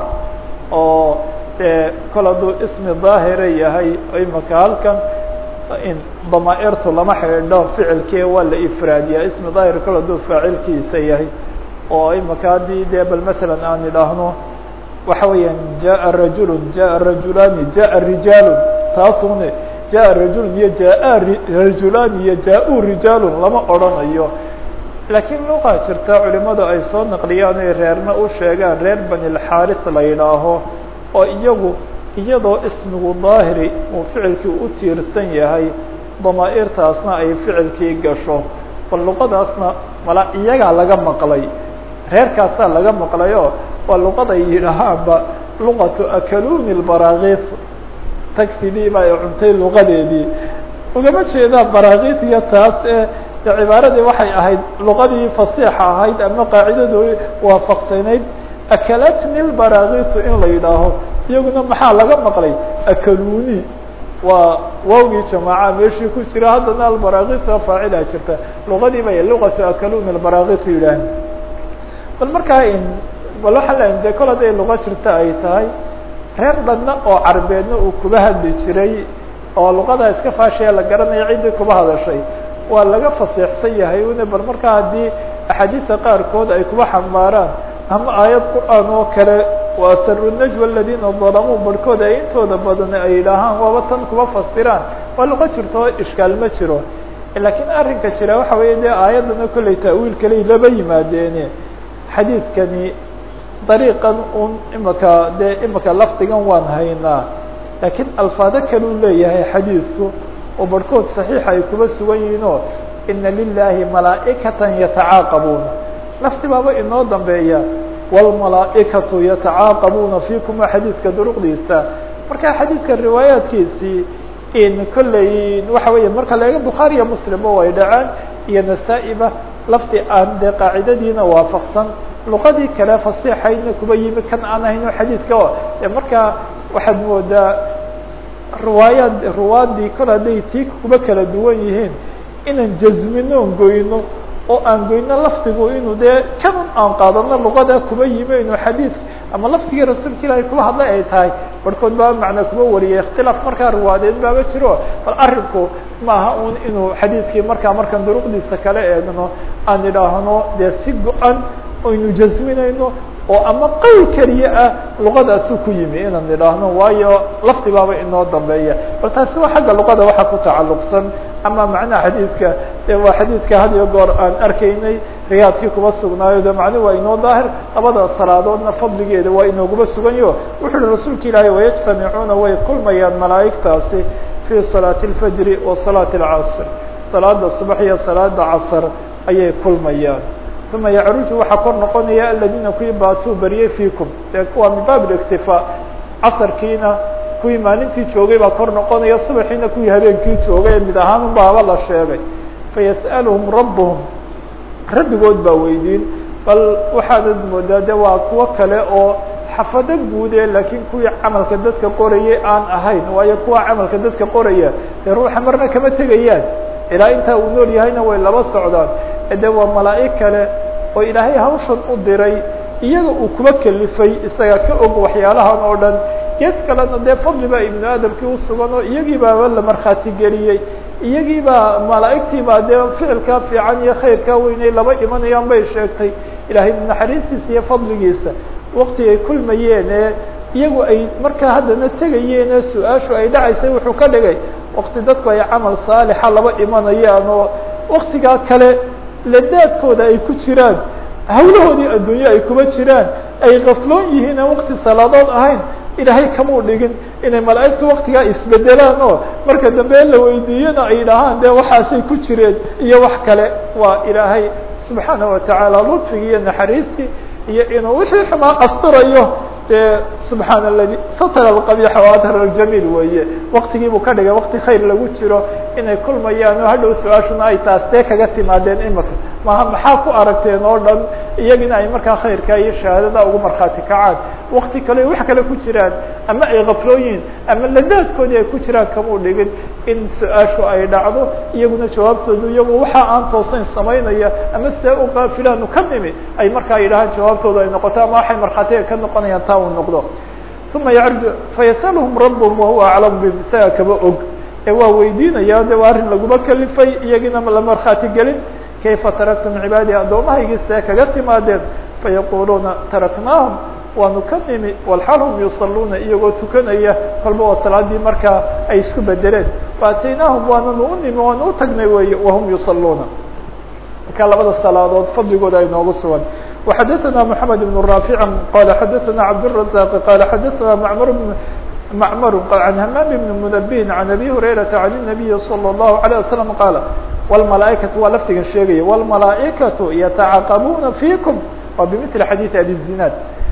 Speaker 1: oo dee kol hadduu ismi daahira yahay imaka halkan damaa'irtu lama xidhiidho ficilkii waa la ifraadiyaa ismi daahir kol hadduu faacilkiisa yahay oo imaka haddii dee bal matalan aan idhaahno waxa weeyaan jaءa rajul jaءa rajulaani jaءa rijaalu taasune jaءa rajul iyo jaءa rajulaan iyo jaa-u rijaalun lama odrhanayo laakiin luqa jirta culimadu ay soo naqliyaan ay reerna u sheegaan reer bani lxaaris la yidhaaho oo iyagu iyadoo ismigu daahiri uu ficilkii u tiirsan yahay damaa'irtaasna ay ficilkii gasho bal luqadaasna mala iyagaa laga maqlay reerkaasaa laga maqlayoo waa luqaday yidhaahaanba luqatu akaluni lbaraakis tagfidii ba ay cuntay luqadeedii ugama jeedaa barakis iyo taas ee cibaaradii waxay ahayd luqadii fasiixa ahayd ama qaacidadu waafaqsanayd akalatni lbarakisu in la yidhaaho iyaguna maxaa laga maqlay akaluni waa waawgii jamaaca meeshii ku jira haddana albarakisa faacilaa jirta luqadii bay luqatu akaluni lbarakis yidhaah bal markaa bal waxaan leeyahay de kol hadday luqa jirta ay tahay reer dhanna oo carbeedna uu kuba hadli jiray oo luqadaa iska faashaya la garanaya ciddii kuba hadashay waa laga fasiixsan yahay una bal markaa haddii axaadiista qaarkood ay kuba xambaaraan ama aayad qur-aan oo kale waa saru najwa aladiina dalamuu barhkood ay intooda badan ay yidhaahaan waaba tan kuba fasiraan waa luqo jirto oo ishkaal ma jiro laakiin arrinka jira waxa weeye dee aayaddana kolley ta'wiil kaley laba yimaadeene xadiidkani dariiqan un imaka dee imaka lafdigan waan haynaa laakiin alfaado kaleu leeyahay xadiidku oo barhkood saxiixa ay kuba sugan yihiinoo ina lilaahi malaa'ikatan yatacaaqabuuna lafti baaba inoo dambeeya wاlmalaa'ikatu yatacaaqabuuna fiikum waa xadiidka duruqdiisa marka xadiidka riwaayaadkiisii in kolley waxa weeye marka laega bukhaariya muslimba way dhacaan iyo nasaa-iba lafdi aan dee qaacidadiina waafaqsan luqadii kale fasiixaydna kuba yimi kan aan ahayno xadiidka o e markaa waxaad moodaa riwaayaad ruwaadii kol hadday tii kuba kala duwan yihiin inaan jazmino on goyno oo aan goyno lafdigu inuu dee kanun aan qaadano luqada kuba yimi inuu xadiid ama lafdigii rasuulka ilaahay kuba hadlay ay tahay barhkood baa macnaa kuba wariyay ikhtilaaf markaa riwaadeed baaba jiro bal arrinku maaha un inuu xadiidkii markaa markaan duruqdiisa kala eegno aan idhaahno dee si go-an aynu jazminayno oo ama qowl keliya ah luqadaasu ku yimi inaan idhaahno waayo lafdi baaba inoo dambeeya bal taasi waa xagga luqada waxa ku tacalluqsan ama macnaha xadiidka de waa xadiidka had iyo goor aan arkaynay riyaadkii kuba sugnaayo de macnuhu waa inoo daahir labada salaadoodna fadligeeda waa inooguma suganyo wuxu uhi rasuulka ilaahay wayajtamicuuna way kulmayaan malaa'igtaasi fii salaati اlfajri wa salaati اlcasr salaada subax iyo salaada casr ayay kulmayaan uma yacruju waxaa kor noqonaya aladiina kuwii baatuu bariyey fiikum dee kuwa min baab اliktifaa casarkiina kuwii maalintii joogay baa kor noqonaya subaxiina kuwii habeenkii joogay mid ahaan unba haba la sheegay fayas'aluhum rabuhum rabbigood baa weydiin bal waxaanad moodaa de waa kuwo kale oo xafado guude laakiin kuwii camalka dadka qorayay aan ahayn waayo kuwa camalka dadka qoraya dee ruuxa marna kama tegayaan ilaa intaa uu nool yahayna way laba socdaan de waa malaa'ig kale oo ilaahay hawshan u diray iyaga uu kuba kelifay isaga ka og waxyaalahan oo dhan gees kalena dee fadli baa ibnu aadamkii usugan oo iyagii baaba la markhaati geliyey iyagii baa malaa'igtii baa dee ficilkaa fiican iyo khayrkaa weynay laba imanayaan bay sheegtay ilaahay naxariistiisa iyo fadligiisa wakti ay kulmayeen ee iyagu ay markaa haddana tegayeen ee su-aashu ay dhacaysay wuxuu ka dhigay wakti dadku ay camal saalixa laba imanayaan oo waktigaa kale ladaadkooda ay ku jiraan hawlahoodii adduunye ay kuma jiraan ay kafloon yihiin aan wakti salaadood ahayn ilaahay kamuu dhigin inay malaa'igtu waktigaa isbedelaan oo marka dambe la weydiiyana ay dhahaan de waxaasay ku jireen iyo wax kale waa ilaahay subxaanaه watacaala lutfigii iyo naxariistii iyo inuu wixii xumaa asturayo dee subxaan aladi satr alqabiixa waadhar aljamiil weeye waktigii buu ka dhigay wakti khayr lagu jiro inay kulmayaan oo hadhow su-aashuna ay taas see kaga timaadeen imika maha maxaa ku aragteen oo dhan iyagina ay markaa khayrka iyo shahaadada ugu markhaati kacaan wakti kale wax kale ku jiraan ama ay kaflooyiin ama ladaadkoodii ay ku jiraan kamuu dhigin in su-aashu ay dhacdo iyaguna jawaabtoodu iyagu waxa aan toosayn samaynaya ama sidee u qaafilaanu ka nimi ay markaa yidhahaan jawaabtooda ay noqoto ama waxay markhaatiga ka noqonayaan taa uu noqdo uma yarju fayasalhum rabhum wahuwa aclamu bihim isaga kaba og ee waa weydiinaya de waa arrin laguma kalifay iyagina la markhaati gelin kayfa taraktum cibaadii addoomahaygii see kaga timaadeen fayaquluuna taraknaahum waanu ka nimi walxaal hum yusaluuna iyagoo tukanaya kolba waa salaadii markaa ay isku bedeleen faataynaahum waananu u nimi waanu u tagnay wey wahum yusaluuna marka labada salaadood fadligooda ay noogu sugan وxadثna محamed بن رافع qال xadثna cبدالرزاq qال xadثna mعmr معmr عن hmام بن منبه عن أbي هريرة عن النبي صلى الله عليه وسلم qال والملaaئكaةu waa lfdigan sheegaya والملaaئكaة يتacaqبuna فيكم wa بمثل xadيث أbي الزناad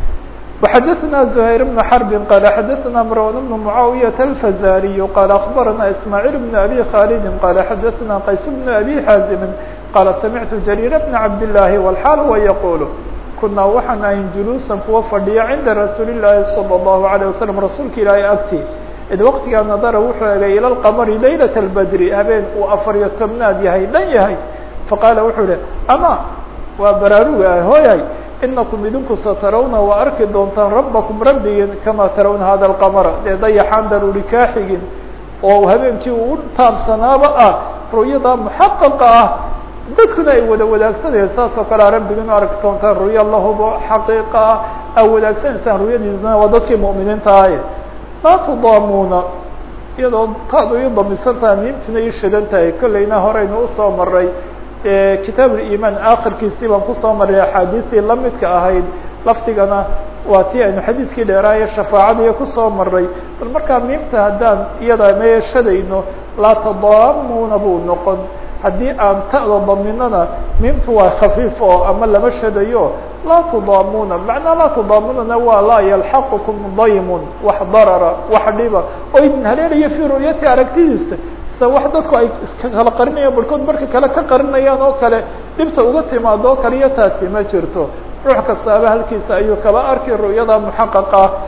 Speaker 1: وxadثna زهير بن حرب qال xadثna مروان بن معاوية الفزاrي qال أخبرna إسماعيل بن أbي خالد qال xadثna qays بن أbي xاaزم qال سمعت جرير بن عبد اللahi والحاal هو يقول kunaa waxaan ahayn juluusan kuwa fadhiya cinda rasuuli الlaahi صلى الlaهu عليه وسلم rasuulka ilaahay agti id waqtigaa nadara wuxuu egay ilى الqmri laylaة الbdri habeen uu afariyo tobnaad yahay dhan yahay faqaala wuxuu ihi ama waa baraaruga ah hooyay inakum idinku satarawna waa arki doontaan rabbakum rabbigin kama tarawna hada الqmra dee dayaxaan daruuri kaa xigin oo habeenkii uu taabsanaaba ah ru'yada muxaqaqa ah dadkuna ay wada wadaagsanayeen saas oo kalea rabbigin u arki doontaan ru'ya lahubo xaqiiqa ah aa wadaagsanaysaa ru'yadiisna waa dadkii mu'miniinta ahay laa tudaamuuna iyadoo taad ii damisan tahay miimtina ii shidan tahay kollayna horeynu usoo maray kitaab ulimaan akhirkiisii baan kusoo maray axaadiistii lamidka ahayd lafdigana waa tii aynu xadiidkii dheeraaye shafaacadiiyo kusoo maray bal markaa miimta haddaan iyada meeshadayno laa tadaamuuna buu noqon haddii aan ta'da daminana miimtu waa khafiif oo ama lama shadayo laa tudaamuuna macnaa laa tudaamunana waa laa yalxaqukum daymun wax darara wax dhiba oo idin haleelaya fii ru'yati aragtidiisa se wax dadku ay iska kala qarinayaan barhkood marka kale ka qarinayaan oo kale dhibta uga timaado oo kale iyo taasi ma jirto ruux kastaaba halkiisa ayuu kaba arki ru'yada muxaqaqa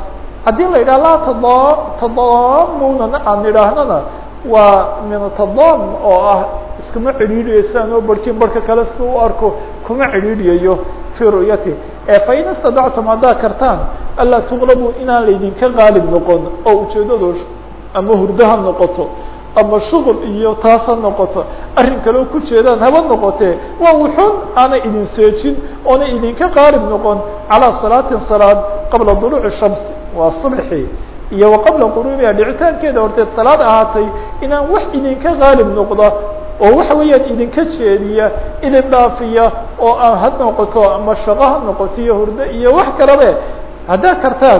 Speaker 1: haddii la yidhaha laa tada tadaamuna aan idhaahnana waa min tadaam oo ah iskuma cidhiidhiyeysaan oo barhkin barhka kale si u arko kuma cidhiidhiyayo fii ru'yati ee fain istadactum haddaad kartaan anlaa tuqlabuu inaan laydinka qaalib noqon oo ujeedadu ama hurdo ha noqoto ama shuغل iyo taas ha noqoto arrin kaleo ku jeedaan haba noqotee waa wuxun aanay idin seejin oonay idinka qaalib noqon calىa salaatin salaad qabla duluuci shams waa subxi iyo wa qabla quruubiha dhicitaankeeda horteed salaad ahaatay inaan wax idinka qaalib noqda oo waxa weeyaan idinka jeediya idin dhaafiya oo aan ha noqoto ama shaqo ha noqoto iyo hurdo iyo wax kalabe haddaad kartaan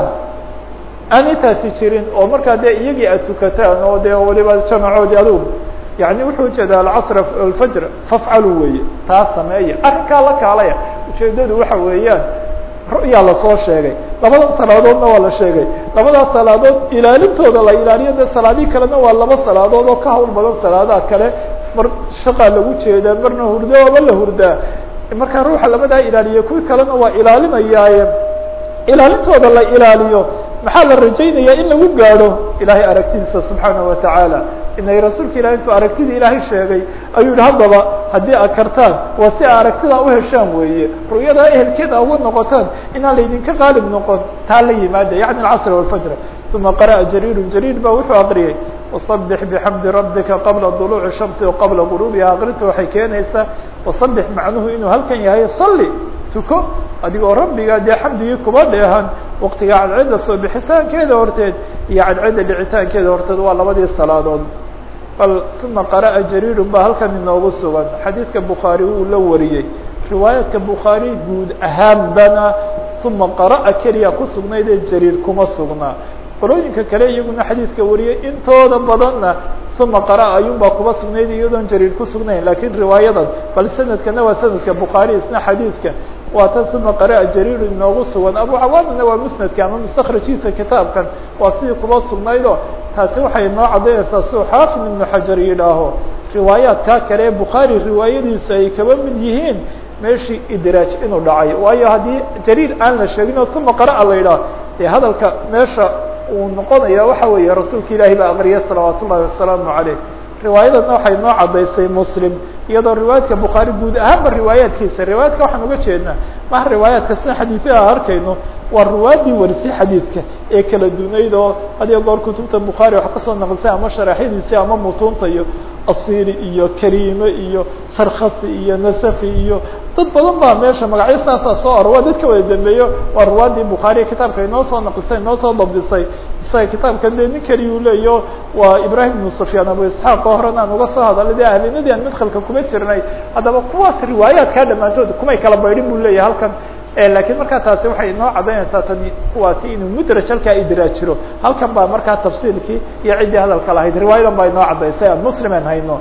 Speaker 1: aan intaasi jirin oo markaa dee iyagii aad tukataan oo dee waliba jamacoodii adugu yani wuxuu ujeeda alcasr alfajr fafcalu weeye taa sameeya arrinkaa la kaalaya ujeedadu waxa weeyaan ru'yaa lasoo sheegay labadan salaadoodna waa la sheegay labadaas salaadood ilaalintooda la ilaaliyo dee salaadii kalena waa laba salaadood oo ka hawl badan salaadaha kale mar shaqaa lagu jeedaa marna hurdo aba la hurdaa markaa ruuxa labadaa ilaaliya kuwi kalena waa ilaalinayaaye ilaalintooda la ilaaliyo maxaa la rajaynaya in lagu gaadho ilahay aragtidiisa subxaanaه wataعaalى inay rasuulka ilahi intuu aragtida ilaahay sheegay ayuu yihi haddaba haddii aad kartaan waa si a aragtida uheshaan weeye ru'yadaa ehelkeeda uga noqotaan inaan laydinka qaalib noqon taa la yimaada yaعni اcصr والfajr ثuma qarأa jariir jariir ba wuxuu aqriyey وصبح بxمdi رabika qabla طلوع الشhamس وqabla غروbiha akrinta waxay keenaysaa وصبح macnuhu inuu halkan yahay صli tuko adigoo rabbiga dee xamdigii kuba dheehan waktiga cadcedda soo bixitaankeeda horteed iyo cadcedda dhicitaankeeda horteed waa labadii salaadood bal uma qara'a jariiru ba halkan inoogu sugan xadiidka bukhaari wuu la wariyey riwaayadka bukhaari guud ahaanbana uma qara'a keliya ku sugnayd ee jariir kuma sugnaa qolooyinka kale iyaguna xadiidka wariyey intooda badanna uma qara'a ayuunbaa kuba sugnayd iyadoon jariir ku sugnayn lakiin riwaayadan bal sanadkana waa sanadka bukhaari isna xadiidka waa tan uma qara'a jariiru inoogu sugan abu cawaamina waa musnadka ama mustakrajiisa kitaabkan waa sidii kuba sugnaydo taasi waxay noo caddaynaysaa suu xaafid ibnu xajar yidhaaho riwaayaadkaa kale ee bukhaari riwaayadiisu ay kaba mid yihiin meeshii idraaj inuu dhacay waayo haddii jariir aan la sheegin oo uma qara'a la yidhaah dee hadalka meesha uu noqonaya waxa weeye rasuulka ilaahi baa aqriya salawaat ullahi wasalaamu caleyh riwaayadana waxay noo caddaysay muslim iyadoo riwaayadka bukhaari guud ahaanba riwaayaadkiisa riwaayadka waxaan uga jeednaa maha riwaayaadka sina xadiiثyaha arkayno waa riwaayadii warisay xadiidka ee kala dunayd oo hadiyo goor kutubta bukhaari wax kasoo naqlisay ama sharaxyadiisi ama mutuunta iyo asili iyo kariime iyo sarkasi iyo nasafi iyo dad badan baa meesha magacyo saasaa soo aro waa dadka wada dambeeyo waa riwaayadii bukhaariya kitaabka inoo soo naqlisay inoo soo dabdisay isaga kitaabkan de nin keliyu leeyo waa ibrahim ibnu sufyaan abu isxaaq oo horan aan uga soo hadalay de ahlinadii aan midkalka kuma jirnay haddaba kuwaas riwaayaadkaa dhammaantood kumay kala baydhin bu leeyahay halkan lakiin markaa taasi waxay inoo cadaynaysaa tani kuwaasi inuu mudraj halkaa idraaj jiro halkan baa markaa tafsiilkii iyo ciddii hadalka lahayd riwaayadan baa inoo cadaysay aan muslimen hayno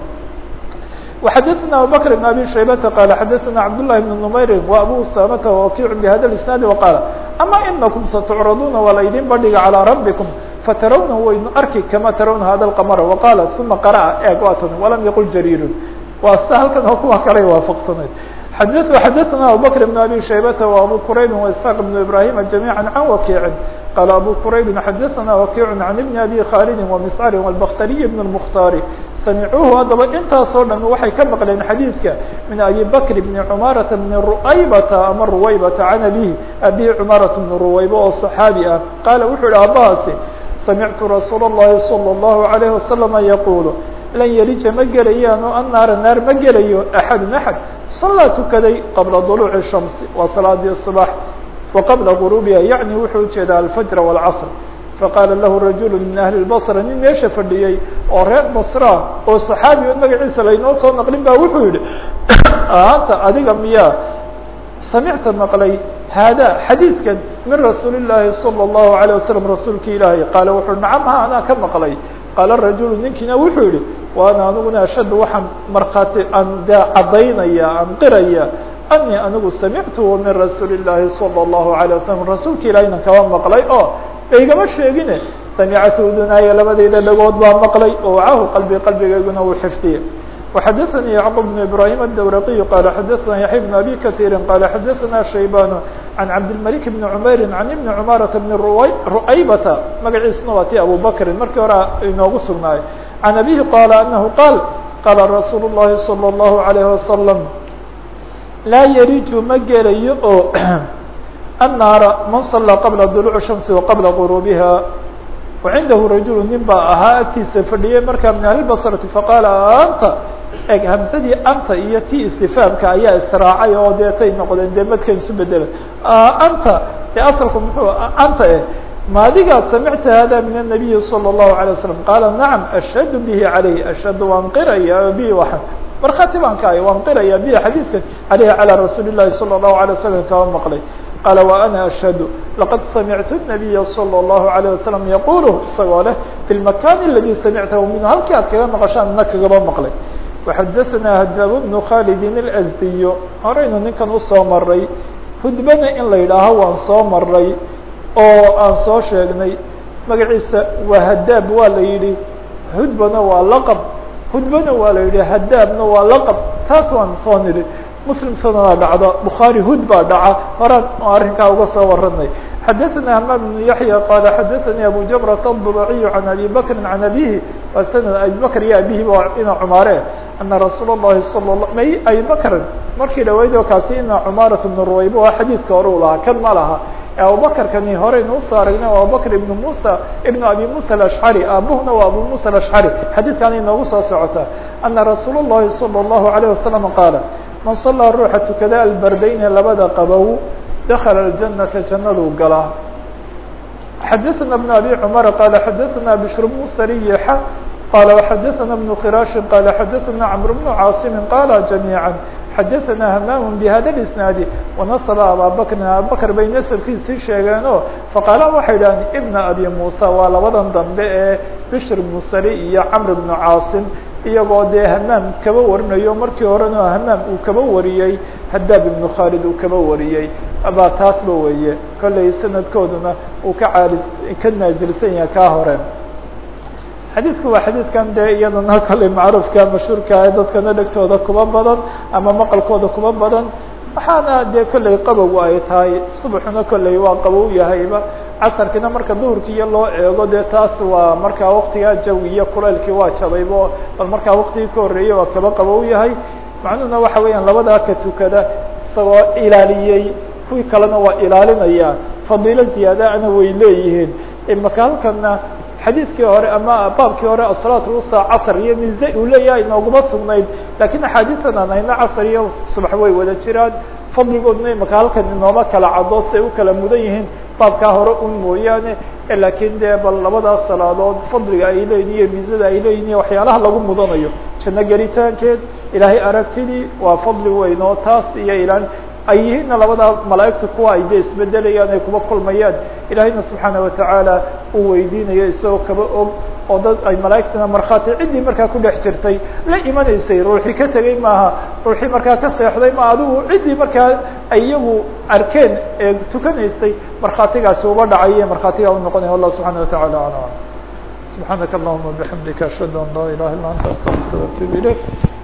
Speaker 1: وxadثna abubكر بن abي شhaybةa qال xadثna cabd للhi بن نmayri وabu usamta وakiع bhada الاسناad وqاaل ama inakum satcraduna waa laydin bandhiga calىa rabbikum fatarawna waynu arki kama tarawna hada الqmr وqاala ثuma qarأa eeg waatan walam yaqul jariir waa sida halkan oo kuwa kale waafaqsanayd xadثna abubكر بن abي شhaybةa وabu qurayb واسحاq بن ibrahيm جamيعا عan wakiعi qال abu qurayb xadثna wakiع عan بn abi khاlد ومscr والbkhtariي بن المkhtaar samcuuhu haddaba intaasoo dhan waxay ka maqleen xadiidka min abi bakr bni cumaarata bni ruaybata ama ruwaybata can abihi abihi cumaarata bni ruwayba oo صaxaabi ah qaala wuxuu yihi aabbahaasi samictu rasuul الlahi salى الlahu عalayه wasalama yaquulu lan yelija ma gelayaano annaara naar ma gelayo axadu axad salaa tukaday qabla duluuci الshamsi waa salaadii الصbax wa qabla guruubiha yacni wuxuu ujeedaa alfajr wاlcasr faqaala lahu rajulu min ahli lbasra nin meesha fadhiyey oo reer basra oo saxaabi magaciisa laynoo soo naqlin ba wuxuu yihi anta adiga miyaa samicta maqlay haada xadiidkan min rasuuli llaahi salى اllahu عalيه wasalam rasuulki ilaahay qaala wuxuu nacam ha anaa ka maqlay qaala rajulu ninkiina wuxuu yihi wa ana aniguna ashaddu waxaan markhaati aan de cadaynaya aan qiraya ani anigu samictuhu min rasuuli llaahi salى اllahu عalيه wasalam rasuulka ilahayna kaba maqlay oo igama sheegine samicatu udunaaya labadayda dhagood baa maqlay oo wacahu qalbi qalbigayguna uu xifdiye وxadثnي yعqوب بن ibrahيم الdwraqي qال xadثna yaحya بن abي kaثيri qال xadثna shaybاn عن cabdالملك بن عmayr عن iبن cmاaرة بن ru'aybةa magaciisuna waa ti abu bkri markii hore inoogu sugnaayo عن أbيه qال أنه qاal qاla رasuul الlahi صلى الله عليه وسلم laa yriju ma gelayo oo الناara man صلىa qabla dلوع الشhمس وqabla غروبha وcindahu rajul nin baa ahaa agtiisa fadhiyey markaa min ahli basrati faqaala anta eg hamsadii anta iyo ti istifaamka ayaa israacay oo deetay noqdeen dee madkan isu bedela anta e asalku muxuu anta eh maadigaa samicta hada min الnabiyi salى الlahu عalيه wasalam qaala nacam ashhadu bihi calayh ashhadu waan qiraya bihi waa markhaati baan ka ay waan qiraya bihi xadiidkan aleyhi calى rasuuli الlahi salى الlahu عalيه wasalam kama maqlay qال وأنا أشhهد لqad samعت النبي صلى الله عليه وسلم يقul isagoo leh في المكان الذي samعته min halkii aad kaga maqشhaan na kagaba maqlay وxadثnا hdاb بن khالد الأزدي horeynu ninkan usoo maray hudbana in la yidhaaho waan soo maray oo aan soo sheegnay magaciisa waa hadaab waa la yihi hudbana waa lqب hudbana waa la yihi hadaabna waa lqب taas waan soo nidhi mslim sanaa dhacda bukhaarي hud baa dhaca horaan arrinkaa uga soo waranay xadaثna hmam بن yaحyى qala xadaثnي abu jabرة الضبعي عan abi bkri عan abihi waa snd abi bkr iyo abihi ina cumaare ana rasuul الlahi salى may abi bkrin markii dhaweyd oo kaasi ina cumaaraة بن ruwayb waa xadiidka hore u lahaa kan ma laha abubakrkani horeynu usoo aragnay abubakr ibn musa ibn abi musa aلأشcrي aabuhuna waa abu musa aلأشcrي xadiidkan inoogu soo socota ana rasuul الlahi salى الlahu عalيه wasaلم qaala man صalىa ruuxa tukada albardayne labada qabow dakla الجanaةa jannaduu galaa xadaثna بن abi cmar qala xadaثna bشhr بن sriيxa qala وxadaثna بن khiraaشhi qala xadaثna cمr بن cاaصimi qala جamيعا xadaثna hmam bhada الاسناadi وnaصba abا bkri ababakr bay nasabkiisii sheegeen o faqaala waxay dhahdeen ibna abi musa waa labadan dambe ee bشhr بن sri iyo cmr بن cاaصim iyagoo dee hamaam kaba warinayo markii horena hamaam uu kaba wariyey hadaab ibnu khaalid uu kaba wariyey baa taasba weeye kollay sanadkooduna uu ka caali ka naasilsan yahay kaa hore xadiidku waa xadiidkan dee iyadana kollay macruufka mashhuurka ee dadkana dhegtooda kuba badan ama maqalkooda kuba badan waxaana dee kollay qabow ay tahay subaxuna kollay waa qabow yahayba casarkiina marka duhurkiiyo loo eego dee taas waa markaa waktigaa jawi iyo kulaylkii waa jabaybo bal markaa waktigii ka horreeyey waa kaba qabow yahay macnuhuna waxa weeyaan labadaa ka tukada isagoo ilaaliyey kuwii kalena waa ilaalinaya fadiilo ziyaadaana way leeyihiin imaka halkana xadiidkii hore ama baabkii hore asalaat usa casr iyo mize uu leeyahay inooguma sugnayd lakiin axaadiitan aan hayno casr iyo subax way wada jiraan fadligoodna imaka halkan inooma kala caddo siay u kala mudan yihiin baabkaa hore un mooyaane lakiin dee bal labadaas salaadood fadliga ay leeyihin iyo miisada ay leeyihin iyo waxyaalaha lagu mudanayo janno gelitaankeed ilaahay aragtidii waa fadli weyn oo taas iyo ilaan ay yihiinna labadaa malaa'igta kuwa ay dee isbedelayaan ay kuba kulmayaan ilaahayna subxaana watacaala uu weydiinayo isagoo kaba og oo dad ay malaa'igtana markhaati ciddii markaa ku dhex jirtay la imanaysay ruuxii ka tegey maaha ruuxii markaa ka seexday ma adigu ciddii markaa ay iyagu arkeen ee tukanaysay markhaatigaasi uba dhacay markhaatigaa u noqonaya wallah subxana wataعala alam subxaanaka allahuma bixamdika ashhadu an laa ilaha illa anta astaqfir atub ilayk